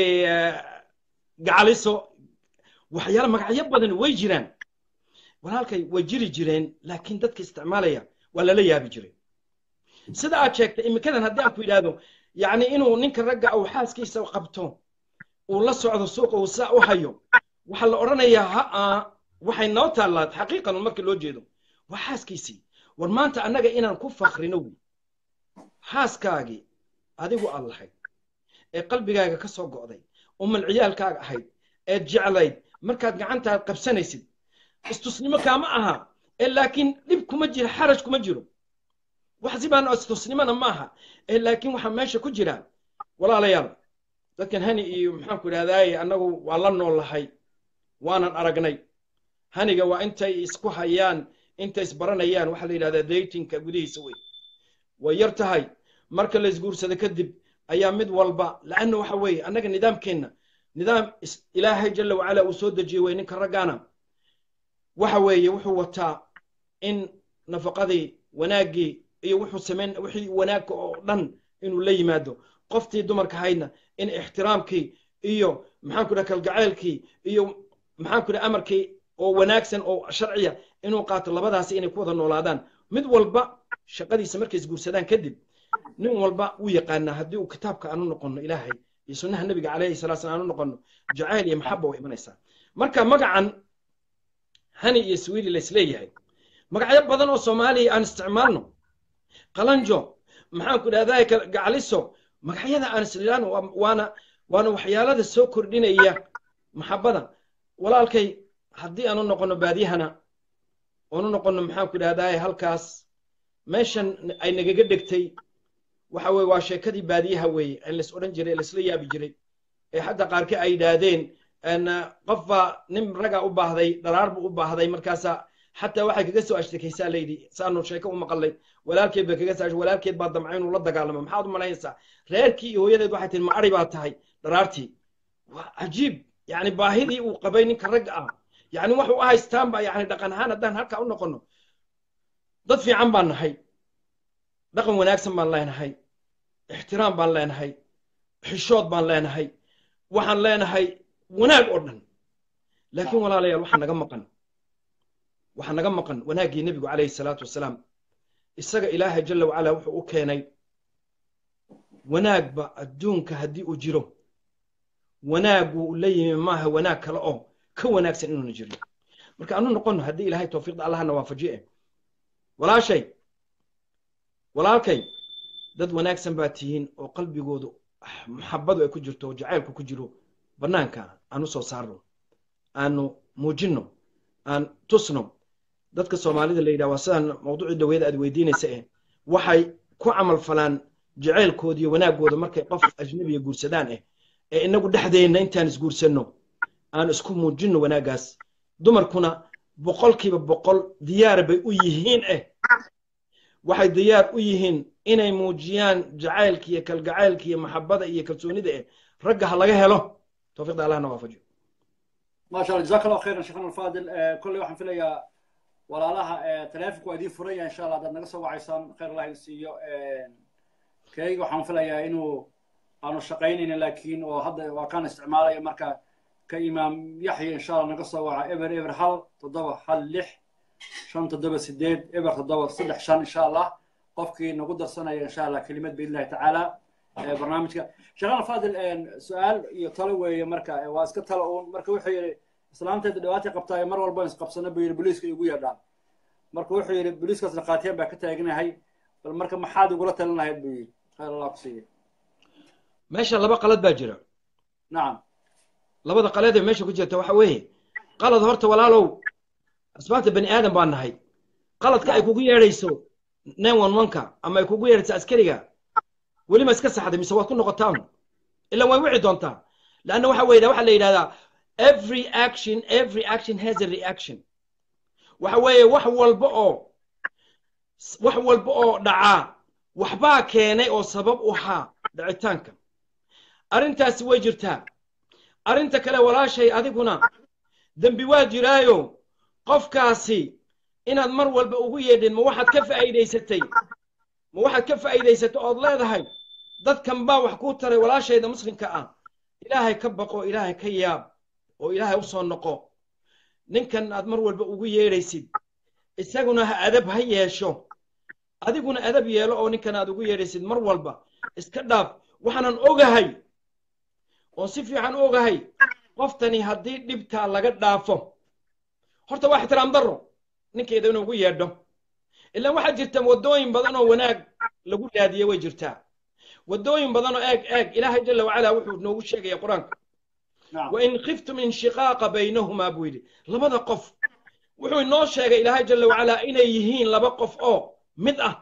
gacaliso waxyaala magacyo badan way jiraan walaalkay way jiri jireen laakiin dadka isticmaalaya waa lala yaabi jiray sida aad sheegtay imikadan haddii aan ku yidhaahdo yacni inuu ninka ragga uu xaaskiisa qabto uu la socdo suuqa uu saa u hayo waxaa la odhanayaa ha-a waxay noo taallaa xaqiiqan marka loo jeedo waa xaaskiisii war maanta annaga inaan ku fakrino wey xaaskaagii adigu aad lahayd ee qalbigaaga ka soo go'day umal ciyaalkaaga ahayd eed jeclayd markaad gacantaad qabsanaysid istusnimo kaama aha ee laakiin dhib kuma jiro xaraj kuma jiro wax sibaana istusnimona maaha ee laakiin waxaa meesha ku jira walaalayaal dadkan hani iyo maxaanku idhahdaaye annagu waa la noolahay waanan aragnay haniga waa intay isku hayaan intay isbaranayaan waxaa la yidhahdaa datinka gudihiisa wey way yar tahay marka la isguursado kadib ayaa mid walba la'anna waxa weeye annaga nidaamkeenna nidaam ilaahay jalla wacala uu soo dejiyey wey ninka raggaana waxa weeye wuxuu wataa in nafaqadii wanaaggii iyo wuxuu samayn wixii wanaagka oo dhan inuu la yimaado qoftii dumarka haydna in ixtiraamkii iyo maxaanku dhaha kalgaceylkii iyo maxaanku dhaha amarkii oo wanaagsan oo sharciya inuu qaato labadaasi inay ku wada noolaadaan mid walba shaqadiisa markay isguursadaan kadib nin walba wuu yaqaanaa haddii uu kitaabka aanu noqono ilaahay iyo sunnaha nebiga calayhi salatu slam aanu noqono jacayl iyo maxaba way imanaysaa marka magacan hani iyo swiili laisleeyahay magacyo badan oo soomaaliya aan isticmaalno qalanjo maxaanku idhahdaa gacaliso magacyada aan islilaan waana waana waxyaalada soo kordhinaya maxabada walaalkay haddii aanu noqono baadiyahana oonu noqono maxaanku idhahdaa halkaas meeshan ay nagaga dhegtay waxa weye waa sheekadii baadiyaha weeye ee lais odhan jiray laisla yaabi jiray ee xataa qaarkii ay yidhaahdeen qofba nin raga u baahday dharaar buu u baahday markaasa xataa waxay kaga soo ashtakaysaa layidhi saanu sheeko u maqalay walaalkeed bay kaga soo walaalkeed baa damcay inuu la dagaalamo maxaad u malaynaysaa reerkii iyo hooyadeed waxay tihi ma ari baa tahay dharaartii waa cajiib yani baahidii uu qabay ninka ragga ah yani waxu u haystaanba yani dhaqan ahaan haddaan halkaa u noqono dad fiican baan nahay dhaqan wanaagsan baan leenahay ixtiraam baan leenahay xishood baan leenahay waxaan leenahay wanaag oo dhan laakiin walaalayaal waxaa naga maqan waxaa naga maqan wanaaggii nebigu calayhi salaatu wasalaam isaga ilaahay jalla wacala wuxuu u keenay wanaagba adduunka haddii uu jiro wanaaguu la yimi maaha wanaag kale oo ka wanaagsan inuuna jirin marka anu noqono haddii ilaahay tawfiiqda allahna waafajiye walaashay walaalkay dad wanaagsan baa tihiin oo qalbigoodu maxabadu ay ku jirto oo jacaylku ku jiro bannaanka aan u soo saarno aanu muujinno aan tusno dadka soomaalida la yidhaha waa sidaan mawduucii dhaweeda aad weydiinaysa eh waxay ku camal falaan jacaylkooda iyo wanaaggooda markay qof ajnabiya guursadaan eh ee inagu dhexdeenna intaan isguursanno aan isku muujinno wanaaggaas dumarkuna boqolkiiba boqol diyaar bay u yihiin eh waxay diyaar u yihiin inay muujiyaan jacaylka iyo kalgacaylka iyo maxabada iyo kalsoonida eh ragga ha laga helo tawfiiqda allahna waafajiyo ما شاء الله جزاك الله خيرا شيخنا الفاضل كل واحد في ليا walaalaha taleefonku waa idiin furan yahay insha allah haddaad naga soo wacaysaan khayr allah idin siiyo kayga waxaan filayaa inuu aanu shaqaynaynin laakiin oo hadda waa kaan isticmaalaya marka ka imaam yaxya insha allah naga soo waca eber eber hal toddoba hal lix shan toddoba sideed eber toddoba saddex shan insha allah qofkii nagu darsanaya insha allah kelimad biidnillahi tacaala barnaamijka sheekhan fadil su-aal iyo talo weeye marka waa iska talo uun marka wuxuu yidhi islaanteeda dhibaatay qabtaa mar walba isqabsana buu yidhi booliiska igu yeedhaan marka wuxuu yidhi booliiskaasna qaatiyaan baa ka taaganahay bal marka maxaad igula talin lahayd buu yidhi khayr allah ku siiya meesha laba qalad baa jira nacam labada qalad ee meesha ku jirta waxa weeye qalad horta walaalow asbaabta bani aadan baa nahay qaladka ay kugu yeedhayso nine one one-ka ama ay kugu yeedhayso askariga weli ma iska saxday mise waad ku noqotaan ilan way wici doontaa leanna waxa weeye waxa la yidhahdaa every action every action has a reaction waxa weeye wax walba oo wax walba oo dhacaa waxbaa keenay oo sabab u ahaa dhicitaanka arrintaasi way jirtaa arrinta kale walaashay adiguna dembi waa jiraayo qofkaasi inaad mar walba ugu yeedhin ma waxaad ka faa'iidaysatay ma waxaad ka faa'iidaysatay ood leedahay dadkan baa wax kuu taray walaashayda muslimka ah ilaahay ka baqo ilaahay ka yaab oo ilaahay u soo noqo ninkan aad mar walba ugu yeedhaysid isaguna ha adab ha yeesho adiguna adab yeelo oo ninkan aad ugu yeedhaysid mar walba iska dhaaf waxaanan ogahay oo si fiican u ogahay qoftani haddii dhibtaa laga dhaafo horta waa ixtiraam darro ninkeeda inuu ugu yeedho ilaan waxaa jirta waddooyin badan oo wanaag lagu raadiye way jirtaa waddooyin badan oo eeg eeg ilaahay jala wacala wuxuu noogu sheegaya qur-aanka نعم wain khiftum inshiqaaqa baynahumaa buu yidhi labada qof wuxuu inoo sheegay ilaahay jala wacala inay yihiin laba qof oo mid ah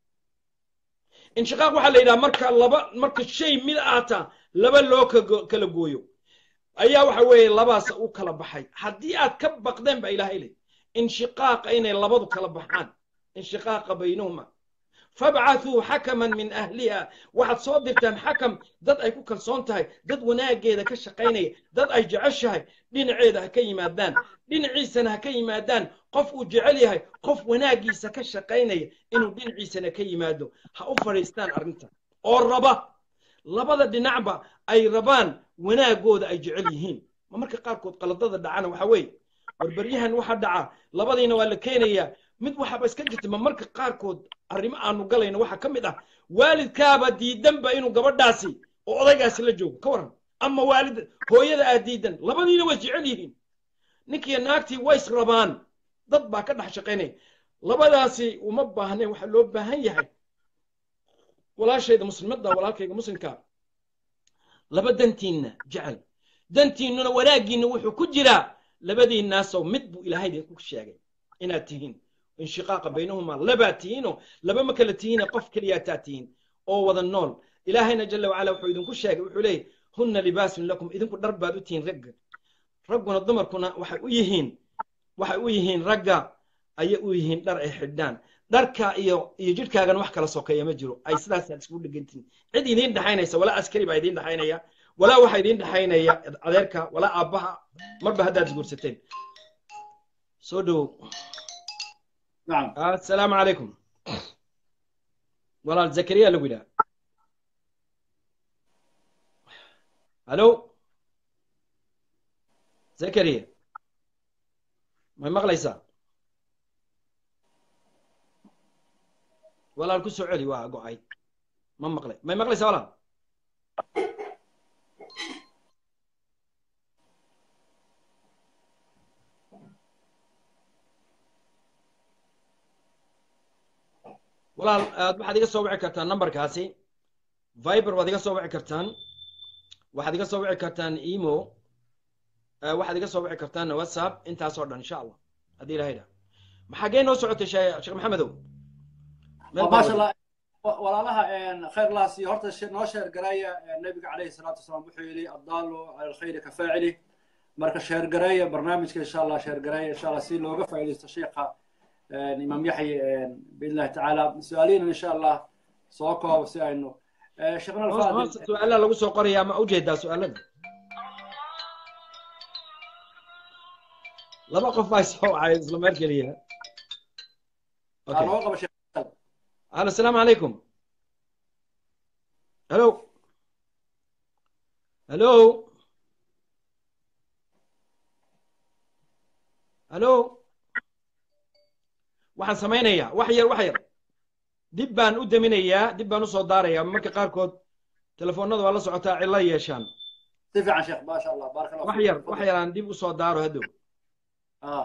inshiqaaq waxaa la yidhaha marka laba marka shay mid aata laba loo kago- kala gooyo ayaa waxa weeye labaas u kala baxay haddii aad ka baqdeen ba ilaahay leh inshiqaaqa inay labadu kala baxaan inshiqaaqa baynahuma fabcathuu xakaman min ahliha waxaad soo dirtaan xakam dad ay ku kalsoon tahay dad wanaageeda ka shaqaynaya dad ay jeceshahay dhinaceeda ha ka yimaadaan dhinaciisana ha ka yimaadaan qof uu jecel yahay qof wanaagiisa ka shaqaynaya inuu dhinaciisana ka yimaado ha u fadhiistaan arrinta oo raba labada dhinacba ay rabaan wanaagooda ay jecel yihiin ma marka qaarkood qaladada dhacana waxa weeye warbaryahan waxa dhaca labadiina waa la keenayaa mid waxaaba iska jirta ma marka qaarkood arrimo aanu galayno waxaa ka mid ah waalidkaaba diidanba inuu gabadhaasi oo odaygaasi la joogo ka waran ama waalid hooyada aad diidan labadiina way jecel yihiin ninkiiyo naagtii ways rabaan dad baa ka dhex shaqaynaya labadaasi uma baahnayn waxaa loo baahan yahay walaashayda muslimadda walaalkayga muslimka laba dantiinna jecel dantiinnuna wanaaggiinna wuxuu ku jiraa labadiinnaasoo mid buu ilaahay idinku sheegay inaad tihiin inshiqaaqa baynahumaa labaad tihiinoo laba ma kala tihiine qof keliyaataa tihiin oo wada nool ilaahayna jala wacala wuxuu idinku sheegay wuxuu leeyahy hunna libaasun lakum idinku dhar baad u tihiin ragga ragguna dumarkuna waxay u yihiin waxay u yihiin ragga ayay u yihiin dhar ay xidhaan dharka iyo iyo jidhkaagana wax kala sokeeya ma jiro ay sidaasaad iskugu dhegantihin cid idiin dhexaynaysa walaa askari baa idiin dhexaynaya walaa waxa idiin dhexaynaya adeerka walaa aabbaha marba haddaad isguursateen soo dhowow نعم السلام عليكم والله زكريا لو قلها الو زكريا ما مغليسا والله الكسو علي واقعي ما مغلي ما مغليسا ولا walaal aad waxaad iga soo wici kartaan numberkaasi viber waad iga soo wici kartaan waxaad iga soo wici kartaan emo eh, waxaad iga soo wici kartaan whatsapp intaasoo dhan insha allah haddii ilahay dha maxaagee noo socotay shee- sheekh maxamedow Meel baa ما شاء wada. الله walaalaha khayr laasi horta she- noo sheer garaya nabiga calayhi salaatu wasalaam wuxuu yidhi addaalu cala alkhayri ka faacili marka sheer garaya barnaamijka insha allah sheer garaya insha allah si looga faa'iidaysto sheekha imaam yaxye biidn illahi tacaala su-aalihiina insha allah soo koob si aynu sheekhna hoos alfaadil hoos su-aalaha lagu soo qorayaa ma ujeedaa su-aalada laba qof baa soo wacay isla meel keliya aa okay nooga qaba sheekh الو السلام عليكم الو الو الو waxaan samaynayaa wax yar wax yar dib baan u deminayaa dib baan u soo daarayaa marka qaarkood telefoonada waa la socotaa cilo yeeshaan si fiican sheekh maasha allah baaraka allah wax fiik. yar wax yar aan dib u soo daaro haddow ah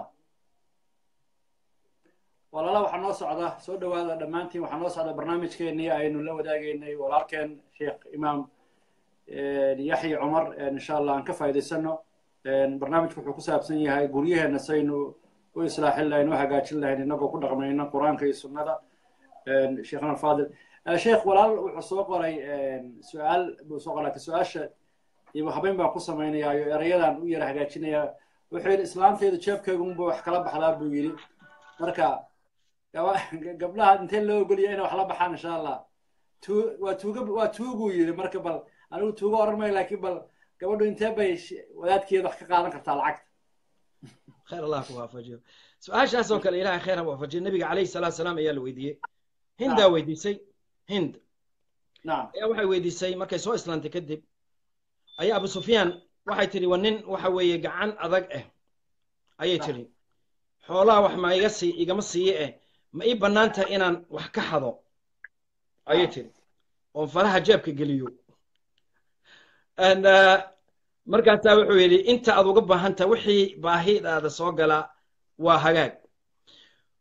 walaala waxaa noo socda soo dhowaada dhammaantiin waxaa noo socda barnaamijkeenii aynu la wadaagaynay walaalkeen sheekh imaam yaxya cumar insha allah aan ka faa'iidaysano barnaamijku wuxuu ku saabsan yahay guryaheena saynu u islaaxin lahayn u hagaajin lahayn inagoo ku dhaqmayna qur-aanka iyo sunnada sheekhna alfaadil sheekh walaal wuxuu soo qoray su-aal buu soo qoray laakiin su-aasha iyo habeyn baan ku samaynayaa iyo erayadan u yara hagaajinayaa wuxuu yidhi islaanteyda jeebkeyga unba wax kala baxdaa buu yidhi marka gaba- gabdhaha intee loo ogoliya inay wax la baxaan insha allah tu- waa tuuga waa tuuguu yidhi marka bal anigu tuuga oran mayo laakiin bal gabadhu intee bay sh- wadaadkeeda wax ka qaadan kartaa lacagta khayr allah ku waafajiyo su-aashaas oo kale ilahay khayr ha waafajiyo nabiga calayhi salaatu salaam ayaa la weydiiyey hindaa weydiisay hind nacam ayaa waxay weydiisay markay soo islaantay kadib ayaa abu sufyaan waxay tidhi waa nin waxa weeye gacan adag ah ayay tidhi xoolaha wax ma iga sii igama siiye eh ma ii bannaan tahay inaan wax ka xado ayay tidhi oon faraha jeebka geliyo And, uh, markaasaa wuxuu yidhi inta aad uga baahan tahay wixii baahidaada soo gala waa hagaag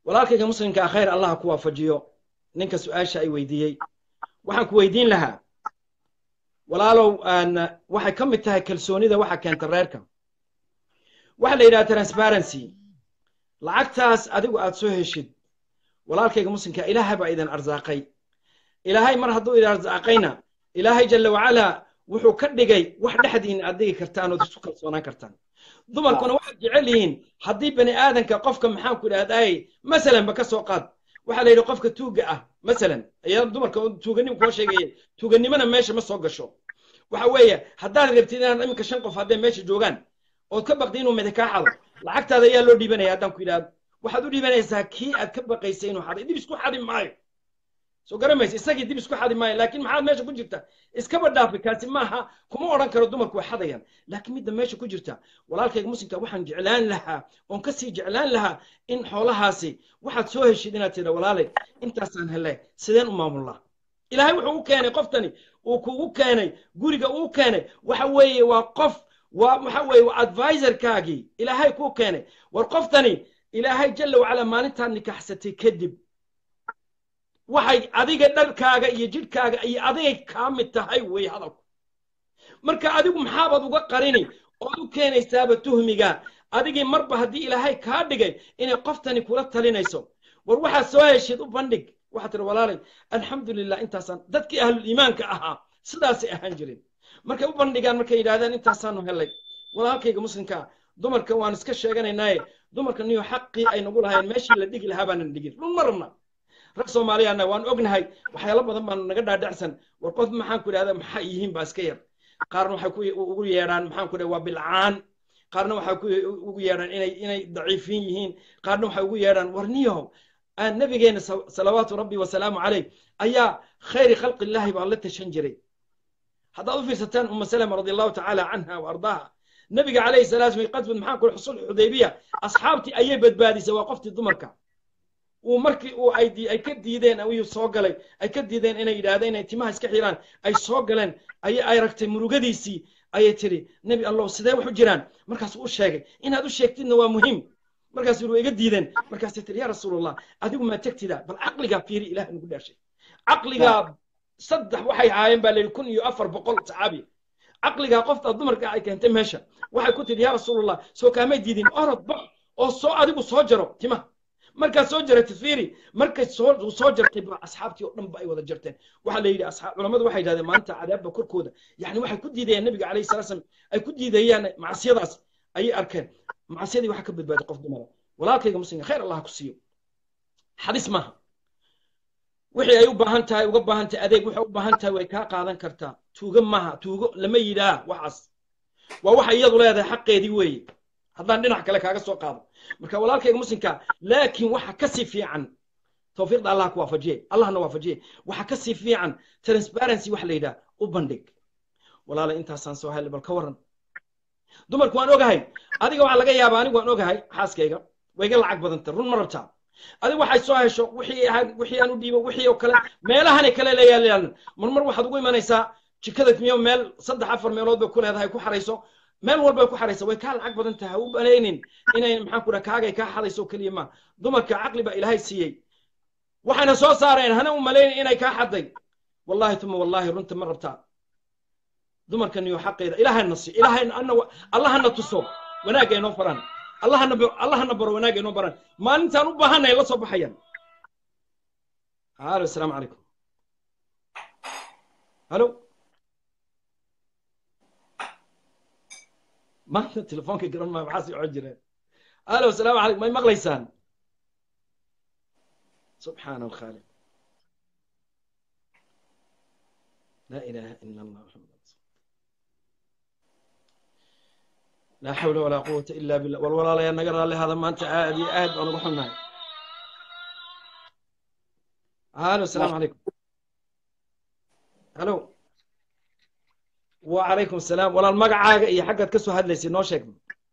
walaalkayga muslimkaa khayr allah ku waafajiyo ninka su-aasha ay weydiiyey waxaan ku weydiin lahaa walaalow aan waxay ka mid tahay kalsoonida waxa keenta reerka waxaa la yidhaha transparency lacagtaas adigu aad soo heshid walaalkayga muslimka ilaahay baa idin arsaaqay ilaahay mar hadduu idin arsaaqayna ilaahay jalla wacalaa wuxuu ka dhigay wax dhexdiina aad digi kartaan ood isu kalsoonaan kartaan dumarkuna waxaad jecel yihiin haddii bani aadanka qofka maxaan ku idhahdaay masalan ba ka soo qaad waxaa la yidhi qofka tuuga ah masalan ayaa dumarka tuuganimo koo sheegaya tuuganimona meesha ma soo gasho waxa weeye haddaad rabtid inaad iminka shan qof hadday meesha joogaan ood ka baqdi inuu midi kaa xado lacagtaada ayaa loo dhiibanaya haddaan ku yidhahdo waxaad u dhiibanaysaa kii aad ka baqaysay inuu xaday dib isku xadi maayo soo garamaysa isagii dib isku xadi maayo laakiin maxaad meesha ku jirta iskaba dhaafi kaasi maaha kuma odhan karo dumarku way xadayaan laakiin midda meesha ku jirta walaalkayga muslimka waxaan jeclaan lahaa oon kasii jeclaan lahaa in xoolahaasi waxaad soo heshid inaad tidha walaalay intaasaan hele sideen u maamulnaa ilaahay wuxuu u keenay qoftani uu kugu keenay guriga uu keenay waxa weeye waa qof waa waxa weeye waa advisorkaagii ilaahay kuu keenay war qoftani ilaahay jalla wacala maalintaad nikaxsatay kadib waxay adiga dharkaaga iyo jidhkaaga iyo adigay kaa mid tahay wey hadalku marka adigu maxaabaad uga qarini ood u keenaysaaba tuhmiga adigii marba haddii ilaahay kaa dhigay inay qoftani kula talinayso war waxaad soo heshid u bandhig waxaad tiri walaalay alxamdulilah intaasaan dadkii ahlul iimaanka ahaa sidaasay ahaan jirin markay u bandhigaan markay yidhahdaan intaasaanu helay walaalkayga muslimka dumarka waan iska sheeganaynaaye dumarka niyo xaqii ay nagu lahayn meeshii la dhigi lahaa baanan dhigin run ma rabna rag soomaaliyaana waan ognahay waxyaalo badan baan naga dhaadhacsan war qof maxaan ku idhahda maxaa yihiin baa iska yar qaarna waxay ku ugu yeedhaan maxaan ku dhaha waa bilcaan qaarna waxay ku ugu yeedhaan inay inay daciifiin yihiin qaarna waxay ugu yeedhaan war niyahow nabigeena salawaatu rabbi wasalaamu caleyh ayaa khayri khalqi illaahi baa la tashan jiray haddaad u fiirsataan uma salama radi allahu tacaala canha wa ardaaha nabiga calayhi salaatu wa qasbad maxaan ku xusul xudaybiya asxaabtii ayay badbaadisay waa qoftii dumarka uu markii uu ay ay ka diideen ayuu soo galay ay ka diideen inay yidhaahdeen inay timaha iska xiraan ay soo galeen ay ay ragtay murugadiisii ayay tiri nebi allow sidee wax u jiraan markaasuu u sheegay inaad u sheegtidna waa muhiim markaasuu waa iga diideen markaasay tiri yaa rasuulallah adigu maa tegtida bal caqligaa fiiri ilaah nagu dhaashay caqligaa saddex waxay ahaayeen baa layidhi kun iyo afar boqol saxaabi caqligaa qofta dumarka ay keentay meesha waxay ku tidhi yaa rasuulallah soo kaamay diidin orod bax oo soo adigu soo jaro timaha markaad soo jaratay fiiri markay soo soo jartay ba asxaabtii oo dhan ba ay wada jarteen waxaa la yidhi asxaab culamadu waxay yidhahdeen maanta cadaabba korkooda yani waxay ku diidayaan nabiga calayhi salaa slam ay ku diidayaan macsiyadaas ayay arkeen macsiyadii waxaa ka badbaaday qof dumara walaalkayga muslimka khayr allah ku siiyo xadis maaha wixii ay u baahan tahay uga baahan tahay adeeg waxay u baahan tahay way kaa qaadan kartaa tuugo maaha tuugo lama yidhaa waxaas waa waxa iyadu leedahay xaqeedii weeye haddaan dhinac kale kaaga soo qaado marka walaalkayga muslimka laakiin waxa ka sii fiican tawfiiqda allah ku waafajiye allahna waafajiye waxa ka sii fiican transparency waxa la yidhaha u bandhig walaalay intaasaan soo helay bal ka waran dumarku waan ogahay adiga waxaa laga yaabaa anigu waan ogahay xaaskayga way iga lacag badanta run ma rabtaa adiga waxay soo hesho wixii wixii aan u dhiibo wixii oo kale meelahanay kale leeyaalan marmar waxaad ugu imanaysaa jikada miyo meel saddex afar meelood bay ku leedahay ku xarayso meel walbay ku xaraysa way kaa lacag badan tahay u banaynin inay maxaan ku dhaha kaagay kaa xadayso keliya ma dumarka caqli baa ilaahay siiyey waxayna soo saareen hana u malaynin inay kaa xaday wallahi tuma wallahi runta ma rabtaa dumarkan iyo xaqeeda ilaahayna si ilaahay anna allahana tuso wanaagga inoo faraan allahana allahana baro wanaagga inoo baraan maalintaan u baahanay la soo baxayaan halo asalaamu calaykum halo maanta telefoonka garan maa maxaa sii cod jireen alo asalaamu calaykum may maqlaysaan subxaana alkhaaliq laa ilaaha ila allah maxamed laa xawla walaa quwata ila billah wal walaalayaa naga raalli hada maanta aad iyo aad baan ugu xunnahay alo asalaamu calaykum halo وعليكم السلام ولا المقعة هي حقت كسو هاد ليسي نو شيك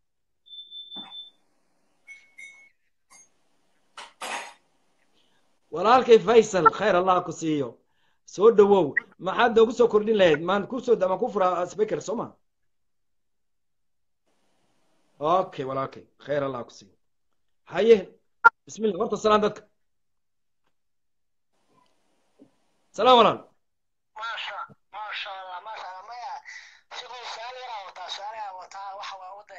walaalkay faysal khayr allah ku siiyo soo dhowow maxaad noogu soo kordhin lahayd maan kusoo maan ku furaa speaker soo ma okay walaalkay khayr allah ku siiyo haye bismillah horta salaan dadka salaam walaal maasha maasha allah maasha allah maya shaqo su'aal yaraa wataa su'aal yaraa wataa waxa waa wada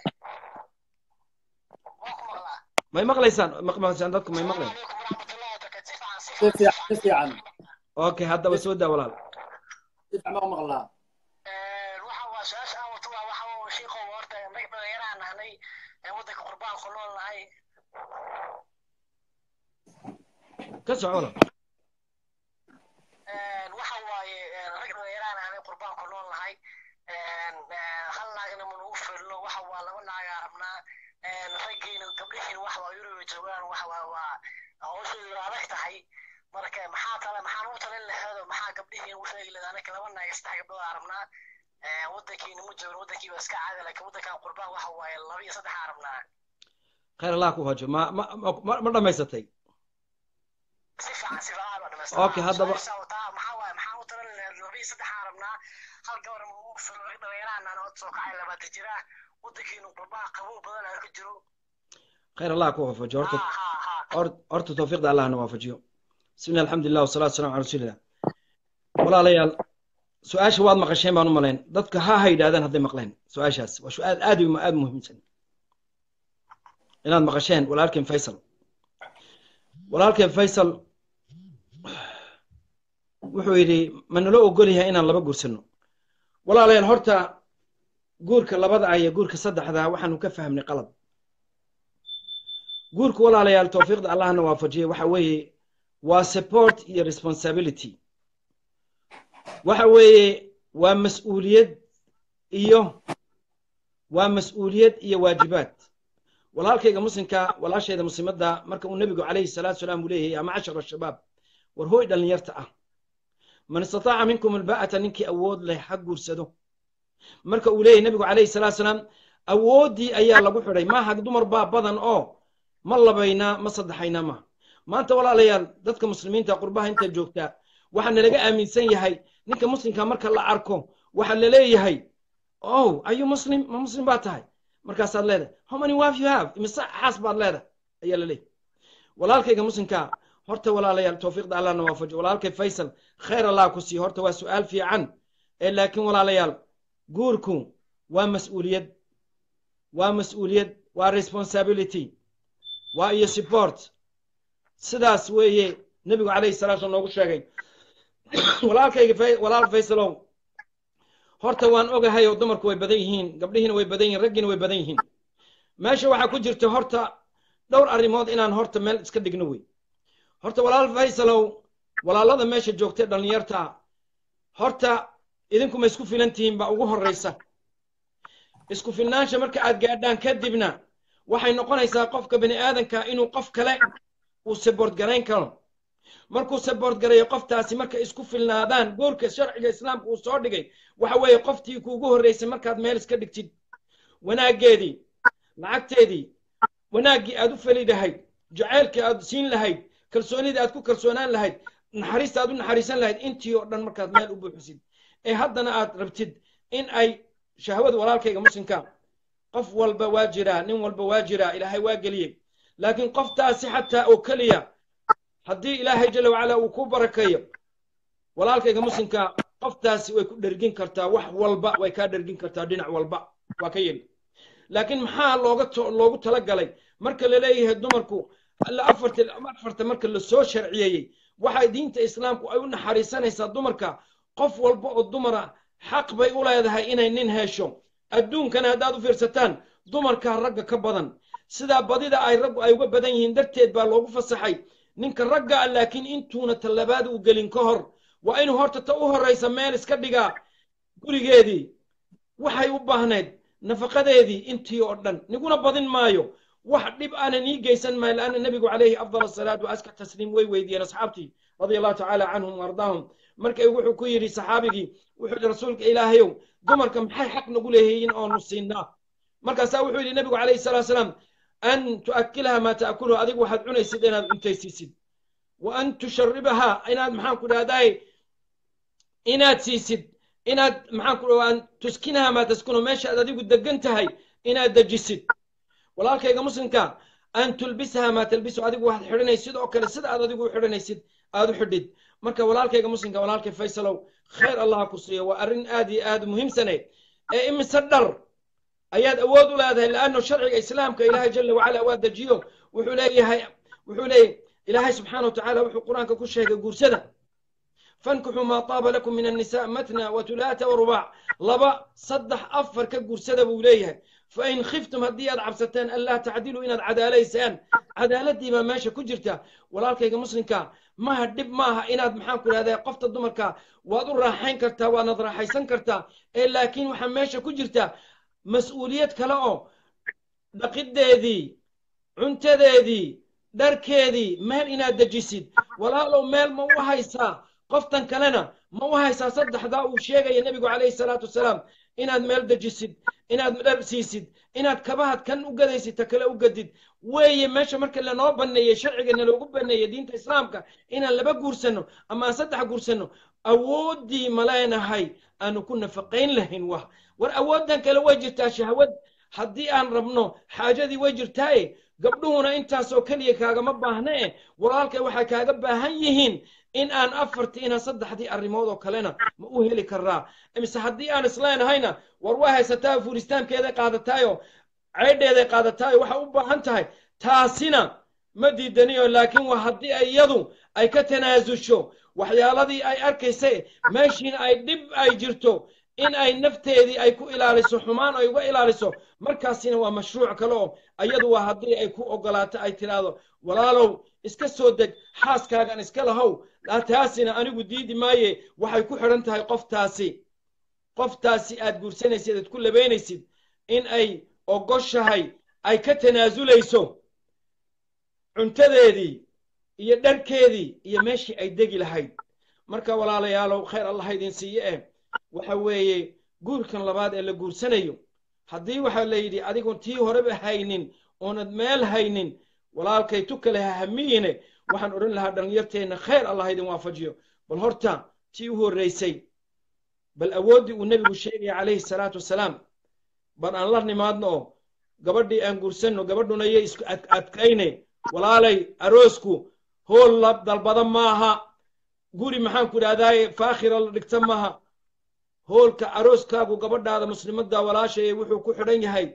waa ku maqlaa may maqlaysaan maqlaysaan dadku may maqlayn calaykum waraxmatullahi wabarakatu si fiican si si fiican si fiican okay haddaba soo daa walaal si fiican baa u maqlaa waxa waa su-aasha aan wato waa waxa waa shiiqo horta nag dhalinyaraan nahnay waddanka qurbaan ku nool nahay ka soco walaal waxa waaye rag dhalinyaraan nahnay qurbaan ku nool nahay hal naagna ma nagu filno waxa waa laba naagaa rabnaa raggiina gabdhihiina waxa waa yurub joogaan waxa waa waa hawshoodu adag tahay marka maxaa tale maxaan u talin laheedo maxaa gabdhihiina u sheegi lahaa anaka laba naag saddex gabdhood aa rabnaa waddankiina ma joogin waddankiiba iska caadi laakiin waddankan qurbaan waxa waaye laba iyo saddex aa rabnaa khayr allah ku hajo ma ma ma ma dhammaysatay si fiican si fiican baa dhamaystiran. Okay, haddaba- Su-aasha wataa maxaa waaye maxaan u talin laheed laba iyo saddex aa rabnaa hal gabar ma ugu filo rag dhalinyaraan aan od soo kacay labaatan jira waddankiina qurbaan qabow badan aa ka jiro khayr allah ku waafajiyo horta ha ha ha hor- horta tawfiiqda allah na waafajiyo bismillah alxamdulilah wasalaatu wasalaamu cala rasuulillah walaalayaal su-aasha waad maqasheen baan u malayn dadka ha ha yidhahdaan hadday maqleen su-aashaas waa su-aal aad iyo aad muhiimsan inaad maqasheen walaalkeen faysal walaalkeen faysal wuxuu yidhi ma nala ogol yahay inaan laba guursano walaalayaal horta guurka labada ah iyo guurka saddexda waxaanu ka fahmnay qalad guurka walaalayaal tawfiiqda allahna waafajiye waxa weeye waa support iyo responsibility waxa weeye waa mas-uuliyad iyo waa mas-uuliyad iyo waajibaad walaalkayga muslimka walaashayda muslimadda marka uu nebigu calayhi salaatu salaam uu leeyahay yaa macashara shabaab war hooy dhallinyarta ah man istataaca minkum alba'ata ninkii awood leh ha guursado marka uu leeyahay nebigu calayhi salaatu salaam awooddii ayaa lagu xidhay maaha dumar baa badan oo ma labaynaa ma saddexaynaa maaha maanta walaalayaal dadka muslimiinta qurbaha inta joogtaa waxaa nalaga aaminsan yahay ninka muslimka marka la arko waxaa la leeyahay oh ayu muslim ma muslim baa tahay markaasaad leedahay how many wife you have imise xaas baad leedahay ayaa la leeyahay walaalkayga muslimka horta walaalayaal tawfiiqda allah na waafajo walaalkay faysal khayr allah ku siiyo horta waa su-aal fiican ee laakiin walaalayaal guurku waa mas-uuliyad waa mas-uuliyad waa responsibility waa iyo support sidaas weeye nebigu calayhi salatu wasallam noogu sheegay walaalkayga Fay- walaal faysalow horta waan ogahay oo dumarku way badan yihiin gabdhihiina way badan yihiin raggiina way badan yihiin meesha waxaa ku jirta horta dhowr arrimood inaan horta meel iska dhigno wey horta walaal faysalow walaalada meesha joogtay dhallinyarta horta idinku ma isku filan tihiin baa ugu horreysa isku filnaansha marka aad gaadhaan kadibna waxay noqonaysaa qofka bini aadanka inuu qof kale uu saboort garayn karo markuu saboort garayo qoftaasi markay isku filnaadaan goorka sharciga islaamka uu soo dhigay waxa weeye qoftii kuugu horreysay markaad meel iska dhigtid wanaaggeedii lacagteedii wanaaggii aad u feli lahayd jacaylkii aad siin lahayd kalsoonidii aad ku kalsoonaan lahayd naxariista aad u naxariisan lahayd intii oo dhan markaad meel u buuxisid ee haddana aad rabtid in ay shahwada walaalkayga muslimka qof walba waa jiraa nin walba waa jiraa ilaahay waa geliyey laakiin qoftaasi xataa oo keliya haddii ilaahay jala wacala uu ku barakeeyo walaalkayga muslimka qoftaasi way ku dhergin kartaa wax walba way kaa dhergin kartaa dhinac walba waa ka yeli laakiin maxaa looga to- loogu talagalay marka la leeyahay dumarku alla afarta afarta marka la soo sharciyeeyey waxay diinta islaamku ay u naxariisanaysaa dumarka qof walba oo dumara xaq bay u leedahay inay nin hesho adduunkana haddaad u fiirsataan dumarka ragga ka badan sidaa badida ay raggu ay uga badan yihiin darteed baa loogu fasaxay ninka ragga ah laakiin intuuna tallabaad u gelin ka hor waa inuu horta ta u horraysa meel iska dhigaa gurigeedii waxay u baahnayd nafaqadeedii intii oo dhan niguna badin maayo wax dhib aanan ii geysan maayo laanna nebigu calayhi afdal asalaatu waaska tasliim way weydiiyeen asxaabtii radia allahu tacaala canhum waardaahum markay wuxuu ku yidhi saxaabigii wuxuu yidhi rasuulka ilaahayow dumarka maxay xaq nagu leeyihiin oonu siinaa markaasaa wuxuu yidhi nebigu calayhi salaatu salaam an tu'akkilaha maa ta'kuluhu adigu waxaad cunaysid inaad cuntaysiisid wa an tusharibaha inaad maxaan ku dhahdaay inaad siisid inaad maxaan ku dhahaa tuskinaha maa taskunu meesha aad adigu degan tahay inaad dejisid walaalkayga muslimka an tulbisaha maa talbisu adigu waxaad xidhanaysid sidoo kale sida aad adigu u xidhanaysid aad u xidhid marka walaalkayga muslimka walaalkay faysalow khayr allah ku siiyo waa arrin aad iyo aad muhiimsane ee imise dhar ayaad awood u leedahay laanno sharciga islaamka ilaahay jala wacala waa dejiyo wuxuu leeyahay wuxuu leeyahay ilaahay subxaana watacaala wuxuu qur-aanka ku sheegay guursada fankixuu maa taaba lakum min annisa matna watulaata warubaac laba saddex afar ka guursada buu leeyahay fain khiftum haddii aad cabsateen an laa tacdiluu inaad cadaalaysaan cadaaladii baa meesha ku jirta walaalkayga muslimka maha dhib maaha inaad maxaan ku idhahdaa qofta dumarka waad u raaxayn kartaa waadnad raaxaysan kartaa ee laakiin waxaa meesha ku jirta mas-uuliyad kale oo dhaqideedii cuntadeedii dharkeedii meel inaad dejisid walaalow meel ma u haysaa qoftan kalena ma u haysaa saddexdaa uu sheegaya nebigu calayhi salaatu wasalaam inaad meel dejisid inaad dhar siisid inaad kabahad kan u gadaysid ta kale u gadid weeye meesha marka lanoo baneeyey sharciga loogu baneeyey diinta islaamka inaan laba guursanno ama aan saddex guursanno awooddii ma leenahay aanu ku nafaqayn lahayn wah war awooddan kale way jirtaa shahwad haddii aan rabno xaajadii way jirtaaye gabdhuhuna intaasoo keliya kaagama baahna e walaalkay waxay kaaga baahan yihiin in aan afartii inaan saddexdii arrimood oo kalena ma u heli karaa mise haddii aan isleenahayna war waa haysataa furistaankeeday qaadataayo ceydheeday qaadataayo waxa u baahan tahay taasina ma diidaniyo laakiin waa haddii ay iyadu ay ka tanaasusho waxyaaladii ay arkaysay meeshiina ay dhib ay jirto in ay nafteedii ay ku ilaaliso xumaan ay uga ilaaliso markaasina waa mashruuc kale oo iyadu waa haddii ay ku ogolaato ay tidhaahdo walaalow iska soo deg xaaskaagan iska lahow taasina anigu diidi maaye waxay ku xidhan tahay qoftaasi qoftaasi aad guursanaysid aad ku labaynaysid in ay ogoshahay ay ka tanaasulayso cuntadeedii iyo dharkeedii iyo meeshii ay degi lahayd marka walaalayaalow khayr allah idin siiye eh waxa weeye guurkan labaad ee la guursanayo haddii waxaa la yidhi adigoon tii horeba haynin oonad meel haynin walaalkay tu kale ha hamiyine waxaan odhan lahaa dhallinyarteenna khayr allah idin waafajiyo bal horta tii u horraysay bal awooddii uu nebigu sheegaya calayhi salaatu wasalaam bal aan la nimaadno oo gabadhii aan guursanno gabadhuna yay isku adkayne walaalay aroosku hool la dalbada maaha guri maxaan ku idhahdaaye faakhira la dhigta maaha hoolka arooskaagu gabadhaada muslimadda walaashaya wuxuu ku xidhan yahay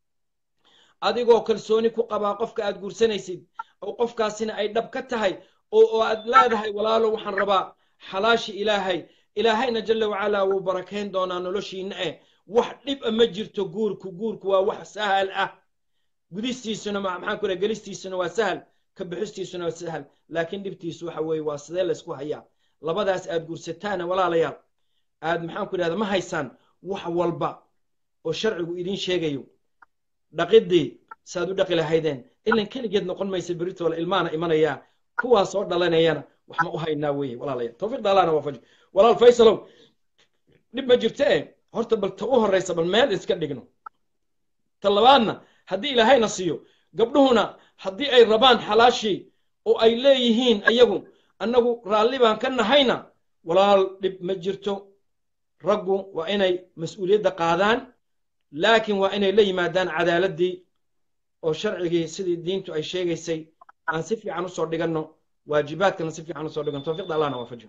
adigoo kalsooni ku qabaa qofka aad guursanaysid oo qofkaasina ay dhab ka tahay oo aad leedahay walaalo waxaan rabaa xalaashi ilaahay ilaahayna jalla wacalaa wuu barakayn doonaa noloshiinna eh wax dhib a ma jirto guurku guurku waa wax sahal ah gudistiisuna maxaan ku gelistiisuna waa sahal ka bixistiisuna waa sahal laakiin dhibtiisu waxa weeye waa sidee laysku hayaa labadaas aad guursataana walaalayaal aad maxaan ku idhahda ma haysaan wax walba oo sharcigu idiin sheegayo dhaqidii saaad u dhaqi lahaydeen ilan keligeed noqon maysa beritoola ilmaana imanayaa kuwaa soo dhalanayana wax ma u haynaa weeye walaalayaal tawfiiqda allahna waafaji walaal faysalow dhib ma jirto eh horta bal ta u horraysa bal meel iska dhigno ta labaadna haddii ilaahayna siiyo gabdhuhuna haddii ay rabaan xalaashii oo ay leeyihiin ayagu annagu raalli baan ka nahayna walaal dhib ma jirto raggu waa inay mas-uuliyadda qaadaan laakiin waa inay la yimaadaan cadaaladdii oo sharcigii sidii diintu ay sheegaysay aan si fiican usoo dhiganno waajibaadkana si fiican usoo dhiganno tawfiiqda allahna waafajiyo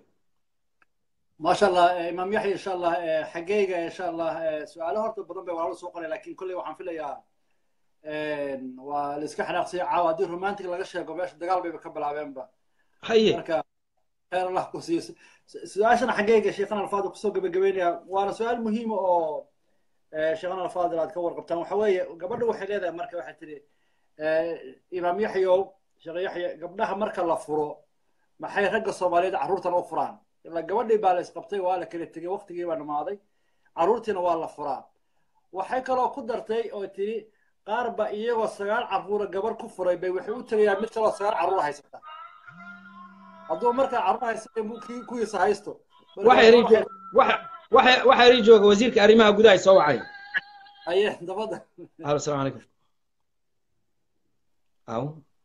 ما شاء الله امام يحيى ان شاء الله حقيقه ان شاء الله سؤاله horta badan bay walaalo soo qoray laakiin kulli waxaan filayaa waa la iska xanaaqsay caawa haddii romantic laga sheego meesha dagaal bayba ka bilaabeenba haye marka khayr allah ku siiyo su-aashana xaggeyga sheekhana alfaadil kusoo gabagabeynaya waana su-aal muhiima oo sheekhana alfaadil aad ka warqabtaan waxa weeye gabadha waxay leedahay marka waxay tidhi imaam yaxyow sheekh yaxya gabdhaha marka la furo maxay ragga soomaaliyeed carruurtan u furaan ilaa gabadhii baa la isqabtay waa la kala tegey waqtigii baa dhamaaday carruurtiina waa la furaa waxay kaloo ku dartay oo tidhi qaar ba iyagoo sagaal carruura gabar ku furay bay waxay u tegayaan mid kaloo sagaal carruur haysata hadduu markaa carruur haysata kuwiisa haysto waxaa ii jooga wasiirka arrimaha gudaha soo wacay aye dabada alo asalaamu calaykum aw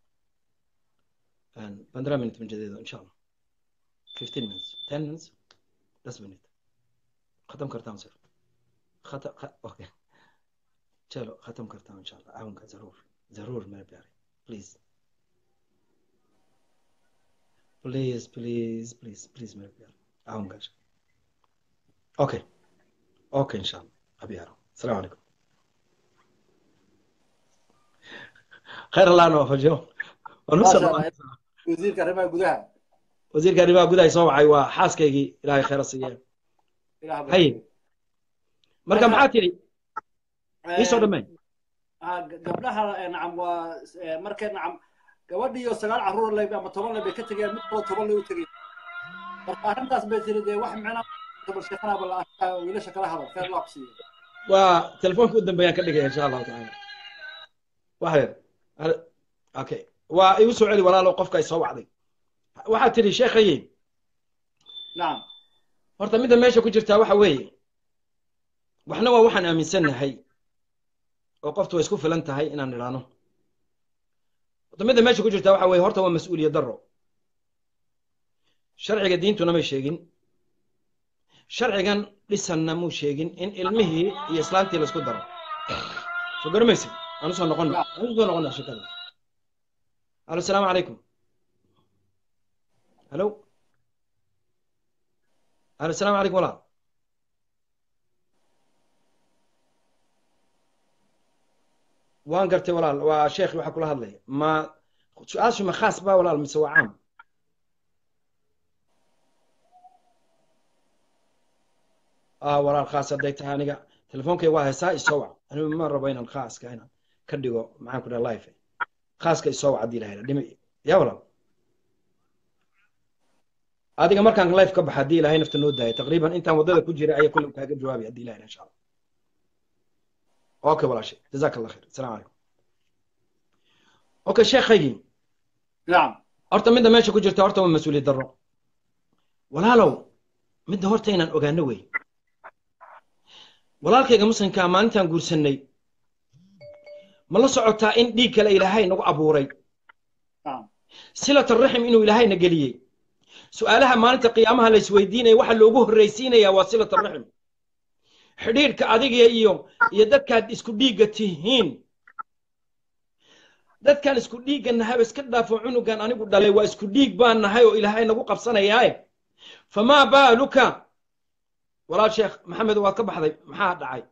पंद्रह minute मुझे दे दो इंशाल्लाह fifteen minutes ten minutes दस minute ख़त्म करता हूँ सर खत्म ख... ओके चलो ख़त्म करता हूँ इंशाल्लाह आऊँगा ज़रूर ज़रूर मेरे प्यारे please please please please please my dear ahun gasha okay okay inshallah abiyaaro السلام عليكم خير الله انا وفجو ونسال wasiirka arrimaha gudaha wasiirka arrimaha gudaha soo wacay waa xaaskaygii ilaahay khayr siiye ilaah hay marka maxaa tiri ii soo dhameen Ah, g- gabdhaha eh, nacam waa eh, markay nacam gabadhiyo sagaal carruur leh ama toban leh bay ka tegeen mid kaloo toban leh u tegeen marka arrintaas bay tiri dee wax micnaa gabar sheekanaaba la arkaa wiilasha kala hadal khayr loo siiyo waa telefoonka u dambeeyaan ka dhigaya insha allahu tacaala wax yar Hal- okay waa igu soo celi walaalo qofka ay soo wacday waxaad tidhi sheekhaye nacam horta midda meesha ku jirtaa waxa weeye waxna waa waxaan aaminsannahay oo qoftu way isku filan tahay inaan nidhaano horta midda meesha ku jirtaa waxa weeye horta waa mas-uuliyad darro sharciga diintuna may sheegin sharcigan dhisanna muu sheegin in ilmihii iyo islaantii laisku daro soo garamaysa aan usoo noqonna aan usoo noqonna shekada alo asalaamu calaykum halo alo asalaamu calaykum walaal waan gartay walaal waa sheekhi waxa kula hadlaya ma su-aashu ma khaas ba walaal mise waa caam ah walaal khaas hadday tahay aniga telefonkay waa heesaa isoo wac anigu ma rabo inaan khaaska inaan ka dhigo maxaan ku dhaha life khaaska isoo wac haddii lahayla dhimi ya walaal adiga markaan life ka baxa haddii ilahay nafta noo daaya taqriiban intaan waddada ku jira ayaa kulle kaaga jawaabay haddii ilahay insha allah اوكي ولا شيء جزاك الله خير السلام عليكم اوكي sheekhaygii nacam horta midda meesha ku jirta horta waa mas-uuliyad darro walaalow midda horta inaan ogaano wey walaalkayga muslimkaa maalintaan guursannay ma la socotaa in dhiig kale ilaahay nagu abuuray nacam silata raxim inuu ilaahayna geliyey su-aalaha maalinta qiyaamaha la isweydiinaya waxa loogu horraysiinayaa waa silata raxim xidhiidhka adiga iyo iyo dadkaad isku dhiigga tihiin dadkaan isku dhiigga nahayba iska dhaafo cunugan anigu dhalay waa isku dhiig baan nahay oo ilaahay nagu qabsanayaaye famaa baaluka walaal sheekh maxamed waad ka baxday maxaa dhacay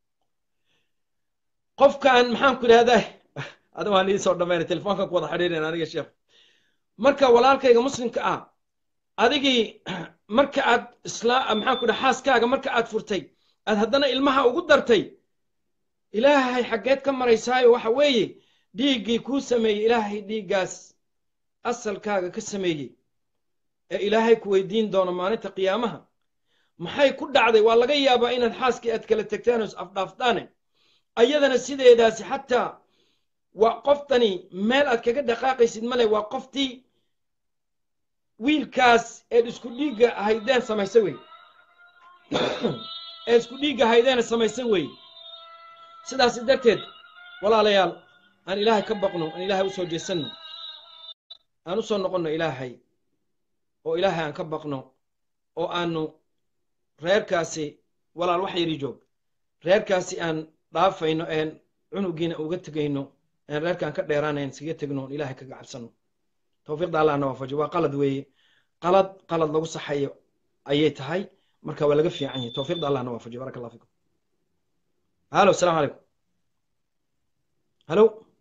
qofkaan maxaan ku idhahdaa ada waan ii soo dhammaynay telefoonkan ku wada xidhiidhayn aniga sheekh marka walaalkayga muslimka ah adigii marka aad islaa maxaan ku dhaha xaaskaaga marka aad furtay aad haddana ilmaha ugu dartay ilaahay xaggeed ka maraysaayo waxa weeye dhiiggii kuu sameeyey ilaahay dhiiggaas asalkaaga ka sameeyey ee ilaahay ku weydiin doono maalinta qiyaamaha maxay ku dhacday waa laga yaabaa inaad xaaskii aad kala tegtaan oo is afdhaaftaane ayadana sideedaasi xataa waa qoftani meel aad kaga dhaqaaqaysid male waa qoftii wiilkaas eed isku dhiigga haydeen samaysa wey ee isku dhiigga haydeena samaysan weeye sidaas darteed walaalayaal aan ilaahay ka baqno aan ilaahay u soo jeesanno aan u soo noqonno ilaahay oo ilaahay aan ka baqno oo aanu reerkaasi walaal wax yari joog reerkaasi aan dhaafayno een cunugiina uga tegayno een reerkaan ka dheeraanayn iskaga tegno oon ilaahay kaga cabsanno tawfiiqda allahna waafajiyo waa qalad weeye qalad qalad lagu saxayo ayay tahay marka waa laga fiican yahay tawfiiqda allahna waafajiyo baraka allah fikum halo asalaamu calaykum halo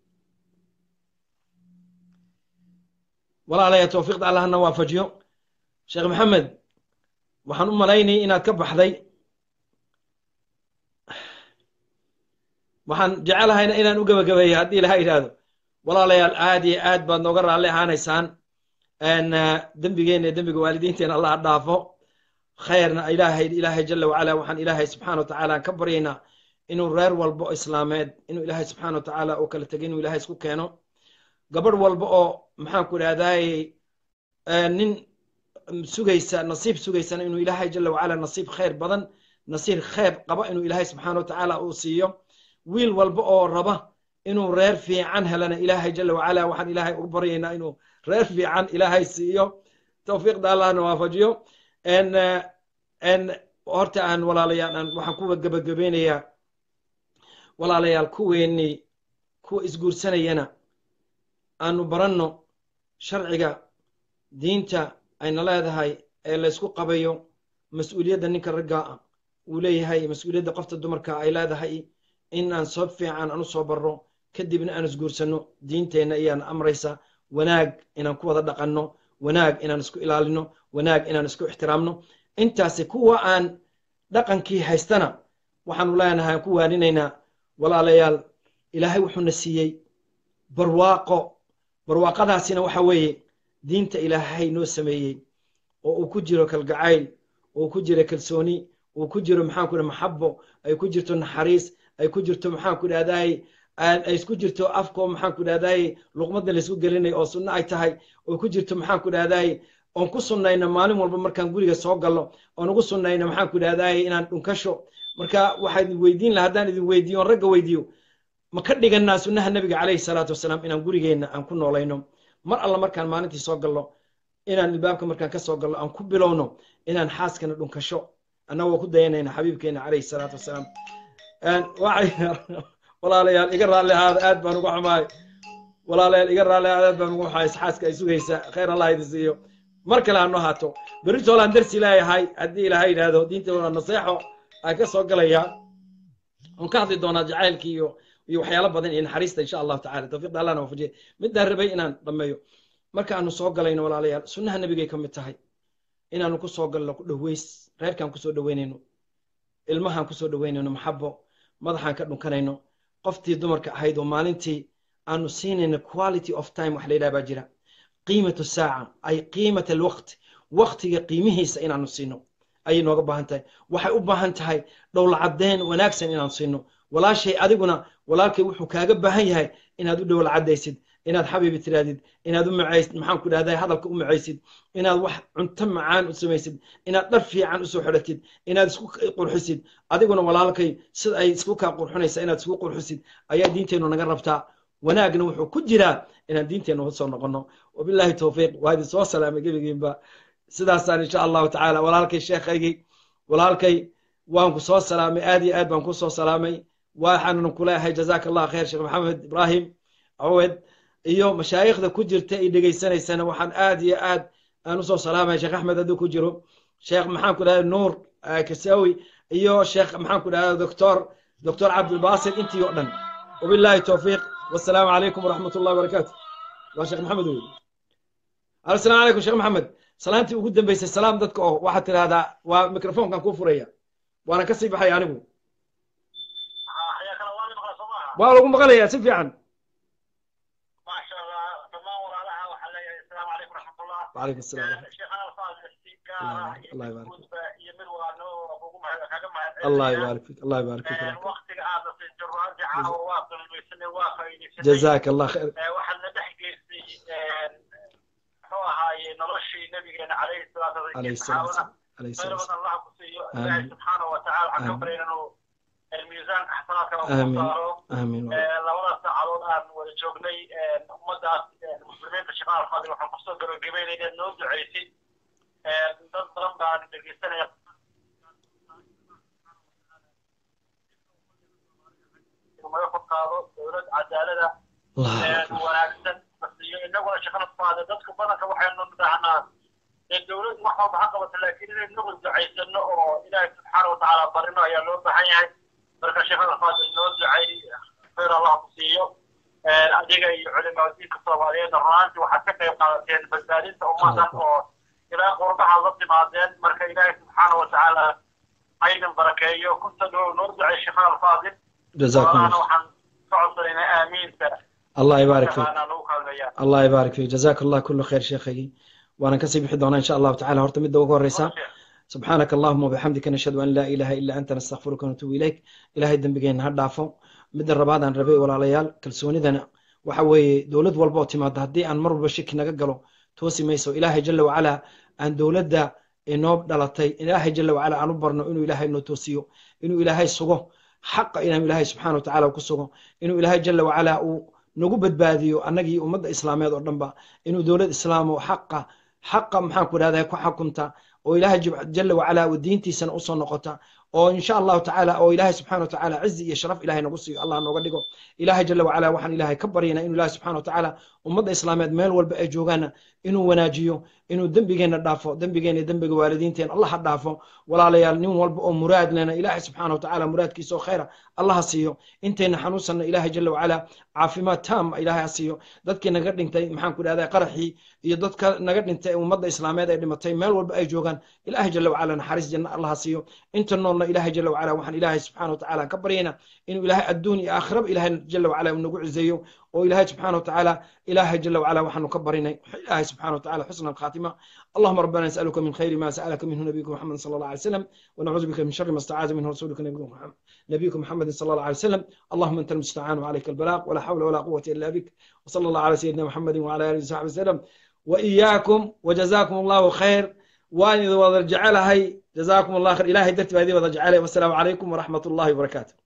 walaalaya tawfiiqda allahna waafajiyo sheekh maxamed waxaan u malaynayay inaad ka baxday waxaan jecelahayna inaan u gebagabeeyo haddii ilaha yidhaahdo walaalayaal aad iyo aad baad nooga raalli ahaanaysaan dembigeena iyo dembiga waalidiinteena allah ha dhaafo khayrna ilaahay ilaahay jala wacala waxaan ilaahay subxaana watacaala aan ka baryaynaa inuu reer walbo islaameed inuu ilaahay subxaana watacaala uu kala tegay inuu ilaahay isku keeno gabadh walba oo maxaan ku idhahdaayey nin sugaysa nasiib sugaysana inuu ilaahay jala wacala nasiib khayr badan nasiib khayr qaba inuu ilaahay subxaana watacaala uu siiyo wiil walba oo raba inuu reer fiican helana ilaahay jala wacala waxaan ilaahay ugu baryaynaa inuu reer fiican ilaahay siiyo tawfiiqda allahna waafajiyo horta aan walaalayaal aan waxaan kuwa gebagabeynayaa walaalayaal kuweennii kuwa isguursanayana aanu baranno sharciga diinta ayna leedahay ee laysku qabayo mas-uuliyadda ninka ragga uu leeyahay mas-uuliyadda qofta dumarka ay leedahay in aan soo fiican aan u soo barro kadibna aan isguursanno diinteenna iyaan amraysa wanaag inaan ku wada dhaqanno wanaag inaan isku ilaalino wanaag inaan isku ixtiraamno intaasi kuwa aan dhaqankii haystana waxaanu leenahay aan ku waaninaynaa walaalayaal ilaahay wuxuuna siiyey barwaaqo barwaaqadaasina waxa weeye diinta ilaahay noo sameeyey oo uu ku jiro kalgacayl oo uu ku jiro kalsooni uu ku jiro maxaan ku dhaha maxabo ay ku jirto naxariis ay ku jirto maxaan ku dhahdaay ay isku jirto afko maxaan ku dhahdaay luqmadda laysku gelinayo oo sunno ay tahay oo ku jirto maxaan ku dhahdaay oon ku sunnayno maalin walba markaan guriga soo gallo oon ugu sunnayno maxaan ku dhahdaay inaan dhunkasho marka waxaa idin weydiin laha haddaan idin weydiiyo oon ragga weydiiyo ma ka dhiganaa sunnaha nebiga calayhi salaatu wasalaam inaan gurigeenna aan ku noolayno mar alla markaan maalintii soo gallo inaan ilbaabka markaan ka soo gallo aan ku bilowno inaan xaaskana dhunkasho annagoo ku dayanayna xabiibkeena calayhi salaatu wasalaam walaalayaal iga raalli ahaada aad baan uga xumaay walaalayaal iga raalli ahaada aad baan uga xumaay xaaska ay sugaysa khayr allah idin siiyo mar kale hanoo haato berrito holaan darsi leeyahay haddii ilaahay yidhaahdo diinta waa naseexo ay ka soo galayaa on ka hadli doonaa jacaylkii iyo iyo waxyaalo badan iyo naxariista insha allahu tacala tawfiiqda allahna waafajiye midaan rabay inaan dhammeeyo marka aanu soo galayno walaalayaal sunnaha nebigay ka mid tahay inaanu ku soo galno ku dhoweys reerkaan kusoo dhoweynayno ilmahaan kusoo dhoweynayno maxabo madaxaan ka dhunkanayno qoftii dumarka ahayd oo maalintii aanu siinayno quality of time wax la yidhaha baa jira qiimatu saaca ay qiimat alwaqt waqtiga qiimihiisa inaanu siino ayay nooga baahan tahay waxay u baahan tahay dhowlacadeen wanaagsan inaanu siino walaashay adiguna walaalkay wuxuu kaaga baahan yahay inaad u dhowlacadaysid inaad xabiibi tiraadid inaad u macaysid maxaan ku dhahday hadalka u macaysid inaad wax cunto macaan u samaysid inaad dhar fiican usoo xidhatid inaad isku qurxisid adiguna walaalkay sida ay isku kaa qurxinaysa inaad isku qurxisid ayaa diinteennu naga rabtaa wanaagna wuxuu ku jiraa inaan diinteennu usoo noqono wabillahi towfiiq waa idin soo salaamay gebigiinba sidaasaan insha allahu tacaala walaalkay sheekhaygii walaalkay waan ku soo salaamay aad iyo aad baan ku soo salaamay waxaanan kuleeyahay jazaaka allah khayr sheekh maxamed ibrahim awed iyo mashaayikhda ku jirta ay dhegaysanaysana waxaan aad iyo aad aan usoo salaamaya sheekh axmed hadduu ku jiro sheekh maxaan ku dhahda nuur kasawi iyo sheekh maxaan ku dhahda doctor doctor cabdilbasil intii oo dhan wabillahi towfiiq wasalaamu calaykum waraxmat ullahi wabarakaatu waa sheekh maxamed wey assalaamu calaykum sheekh maxamed salaantii ugu dambeysay salaam dadka oo waxaad tidhahdaa waa microfonkan kuu furaya waana ka sii baxaya anigu waa lagu maqlayaa si fiican وعليكم السلام الله يبارك فيك الله يبارك فيك الله يبارك فيك جزاك الله خير عليه الصلاة والسلام عليه الصلاة والسلام آمين سبحانه وتعالى حكم بيننا الميزان احسناتك آمين آمين labada saacadood aan wada joognay ummadaas muslimiinta shaqaal fadil waxaan kusoo gabagabeynay inaad noo ducaysid dad badan baan dhegeysanaya maga kor qaado dowlad cadaalada wanaagsan iyo inaguna shaqada faada dadka badanka waxaynu dhahnaa dee dowlad wax walba ha qabato laakiin inaynu nagu ducaysano oo ilaahay subxaana watacaala barino ayaa loo baahan yahay marka shaqada faadil noo ducay khayr allah ku siiyo adiga iyo culimaa diinka soomaaliyeed runaantii waxaad ka qayb qaadateen badbaadinta ummadan oo ilaa qurbaha la timaadeen marka ilaahay subxaana watacaala aydan barakeeyo kunta dhow noo ducay shaqada alfaadil جزاكم الله waxaan ka codsanaynaa aamiinta الله يبارك فيك nagu kaalmeeyaa الله يبارك فيك جزاك الله كل خير شيخي وانا كسي بحي دونا ان شاء الله تعالى هرت مدة وقور ريسا سبحانك اللهم وبحمدك نشهد ان لا اله الا انت نستغفرك ونتوب اليك الهي دنبغين هدافو مد الرباد ان ربي ولا ليال كلسونيدنا waxa weeye dowlad walba oo timaada haddii aan mar walba shaki naga galo toosi mayso ilaahay jala wacala aan dowladda inoo dhalatay ilaahay jala wacala aan u barno inuu ilaahay noo toosiyo inuu ilaahay sugo xaqa inaan ilaahay subxaana watacaala ku sugo inuu ilaahay jala wacala uu nagu badbaadiyo annagii ummadda islaameed oo dhanba inuu dowlad islaam oo xaqa xaqa maxaan ku idhahdaa ku xakunta oo ilaahay jib- jala wacala uu diintiisana usoo noqota oo insha allahu tacaala oo ilaahay subxana wa tacaala cizi iyo sharaf ilahay nagu siiyo allah nooga dhigo ilaahay jala wacala waxaan ilaahay ka baryaynaa inuu ilaahay subxana wa tacaala ummadda islaameed meel walba ay joogaana inuu wanaajiyo inuu dembigeenna dhaafo dembigeena iyo dembiga waalidiinteena allah ha dhaafo walaalayaal nin walba oo muraad lena ilaahay subxaana wa tacaala muraadkiisa oo khayra allah ha siiyo intayna xanuunsanna ilaahay jala wacala caafimaad taam ilaahay ha siiyo dadkii naga dhintay maxaan ku dhahdaa qaraxii iyo dadka naga dhintay ummadda islaameed ay dhimatay meel walba ay joogaan ilaahay jala wacala naxariis janna allah ha siiyo inta noolna ilaahay jala wacala waxaan ilaahay subxaana wa tacaala ka baryaynaa inuu ilaahay adduun iyo aakhiraba ilaahay jala wacala uu nagu cizeeyo oo ilaahay subxaana wa tacaala ilaahay jala wacala waxaanu ka barinay ilaahay subxaana wa tacaala xusna alkhaatima اللهم ربنا نسألك من خير ما سألك منه نبيك محمد صلى الله عليه وسلم ونعوذ بك من شر ما استعاذ منه رسولك نبيك محمد, نبيك محمد صلى الله عليه وسلم اللهم أنت المستعان وعليك البلاغ ولا حول ولا قوة إلا بك وصلى الله على سيدنا محمد وعلى آله وصحبه وسلم وإياكم وجزاكم الله خير وأن إذا وضع جعلها جزاكم الله خير إلهي درت بهذه وضع جعلها والسلام عليكم ورحمة الله وبركاته